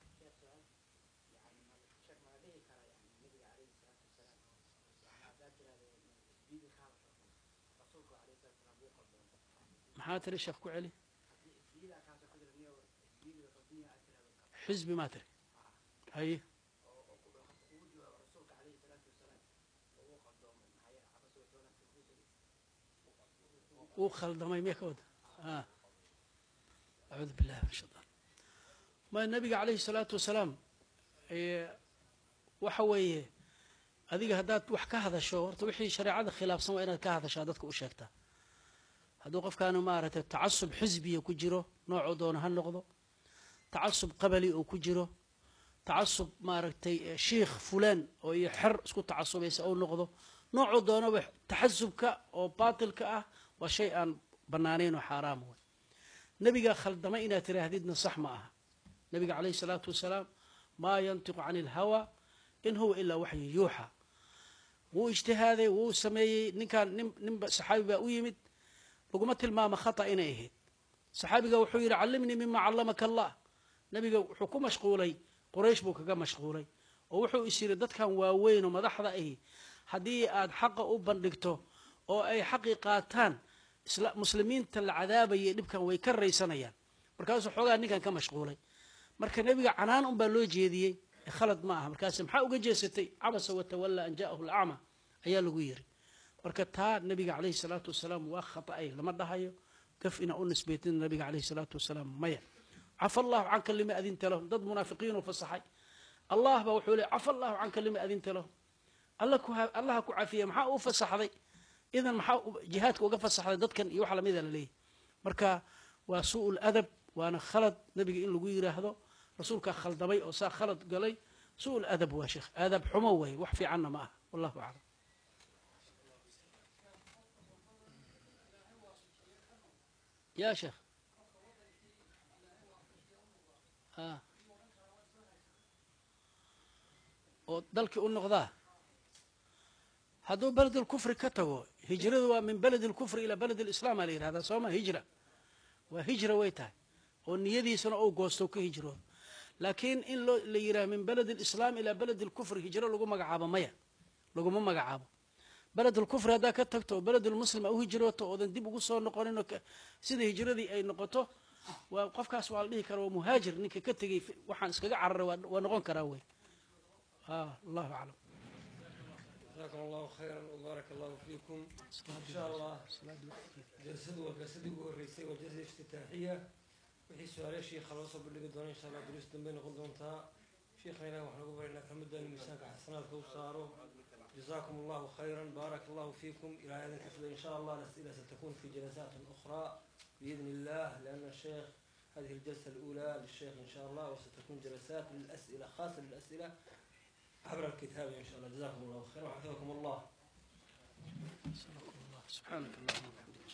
maxaa tiri sheekh ku celi xisbi maa tiri haye wuu khaldamay miya ka wada acuudu billahi min shaitaan ma nabiga calayhi salaatu wasalaam waxa weeye adiga haddaad wax ka hadasho horta wixii shareecada khilaafsan waa inaad ka hadashaa dadka u sheegtaa hadduu qofkaanu maaragtay tacasub xisbiya ku jiro noocuu doona ha noqdo tacasub qabali oo ku jiro tacasub maaragtay shiikh fulaan oo iyo xer isku tacasubaysa ou noqdo noocuu doonaba taxasubka oo baatilka ah waa shay aan bannaanayn oo xaaraam wey nebiga khaldama inaad tiraahdidna sax ma aha nebiga calayhi salaatu wasalaam maa yantiqu cani ilhawa in huwa ilaa waxyu yuuxa wuu ijtihaaday wuu sameeyey ninkaan nin ninba saxaabi baa u yimid laguma tilmaamo khata inay ahayd saxaabiga wuxuu yidhi callimnii mima callamaka allah nebiga wuxuu ku mashquulay quraysh buu kaga mashquulay oo wuxuu is yidhi dadkan waaweyn oo madaxda ahi haddii aad xaqa u bandhigto oo ay xaqii qaataan muslimiinta la cadaabayay dhibkan way ka raysanayaan markaasuu xoogaa ninkan ka mashquulay marka nebiga canaan unbaa loo jeediyey khalad ma aha markaas maxaa uga jeesatay cabasa watawalla an ja'ahu lacma ayaa lagu yiri marka taa nabiga calayhi salaatu wasalaam waa khata'ay lama dhahayo gaf inaa u nisbaytin nabiga calayhi salaatu wasalaam maya cafa allahu canka lima adinta lahum dad munaafiqiinuu fasaxay allah baa wuxuu leey cafa allahu canka lima adinta lahum allaha ku cafiya maxaa uu fasaxday idan maxaa jihaadka uga fasaxday dadkan iyo wax lamida la leeyahy marka waa su'ul adab waana khalad nabiga in lagu yiraahdo rasuulkaa khaldamay oo saa khalad galay su'ul adab waa sheekh aadab xumo way wax fiicanna ma aha wallahu aclam ya sheekh a oo dalkii u noqdaa hadduu beled اlkufri ka tago hijradu waa min beled اlkufri ilaa beled اlislaam aa la yihahdaa soo ma hijra waa hijra way tahay oo niyadiisana ou goosto ka hijroodo laakiin in loo la yidhaha min beled اlislaam ilaa beled اlkufri hijro lagu magacaabo maya laguma magacaabo beled اlkufri haddaa ka tagto oo beled lmuslim a u hijrooto oodan dib ugu soo noqonin oo sida hijradii ay noqoto waa qofkaas waa la dhihi kara waa muhaajir ninka ka tegey waxaan iskaga cararay waa noqon karaa wey allahu aclam جزاكم الله خيرا وبارك الله فيكم إن شاء الله جلسد والجلسد والرئيسي والجلسة الافتتاحية وحي سؤال شيخ خلاص باللي قدونا إن شاء الله دروس دنبين قدونا تا شيخنا وحنا قبل إنك حمد أن مساك حسنات كوسارو جزاكم الله خيرا بارك الله فيكم إلى هذا الحفل إن شاء الله الأسئلة ستكون في جلسات أخرى بإذن الله لأن الشيخ هذه الجلسة الأولى للشيخ إن شاء الله وستكون جلسات للأسئلة خاصة للأسئلة عبر الكتاب إن شاء الله جزاكم الله خيرا وحفظكم الله سبحانك اللهم وبحمدك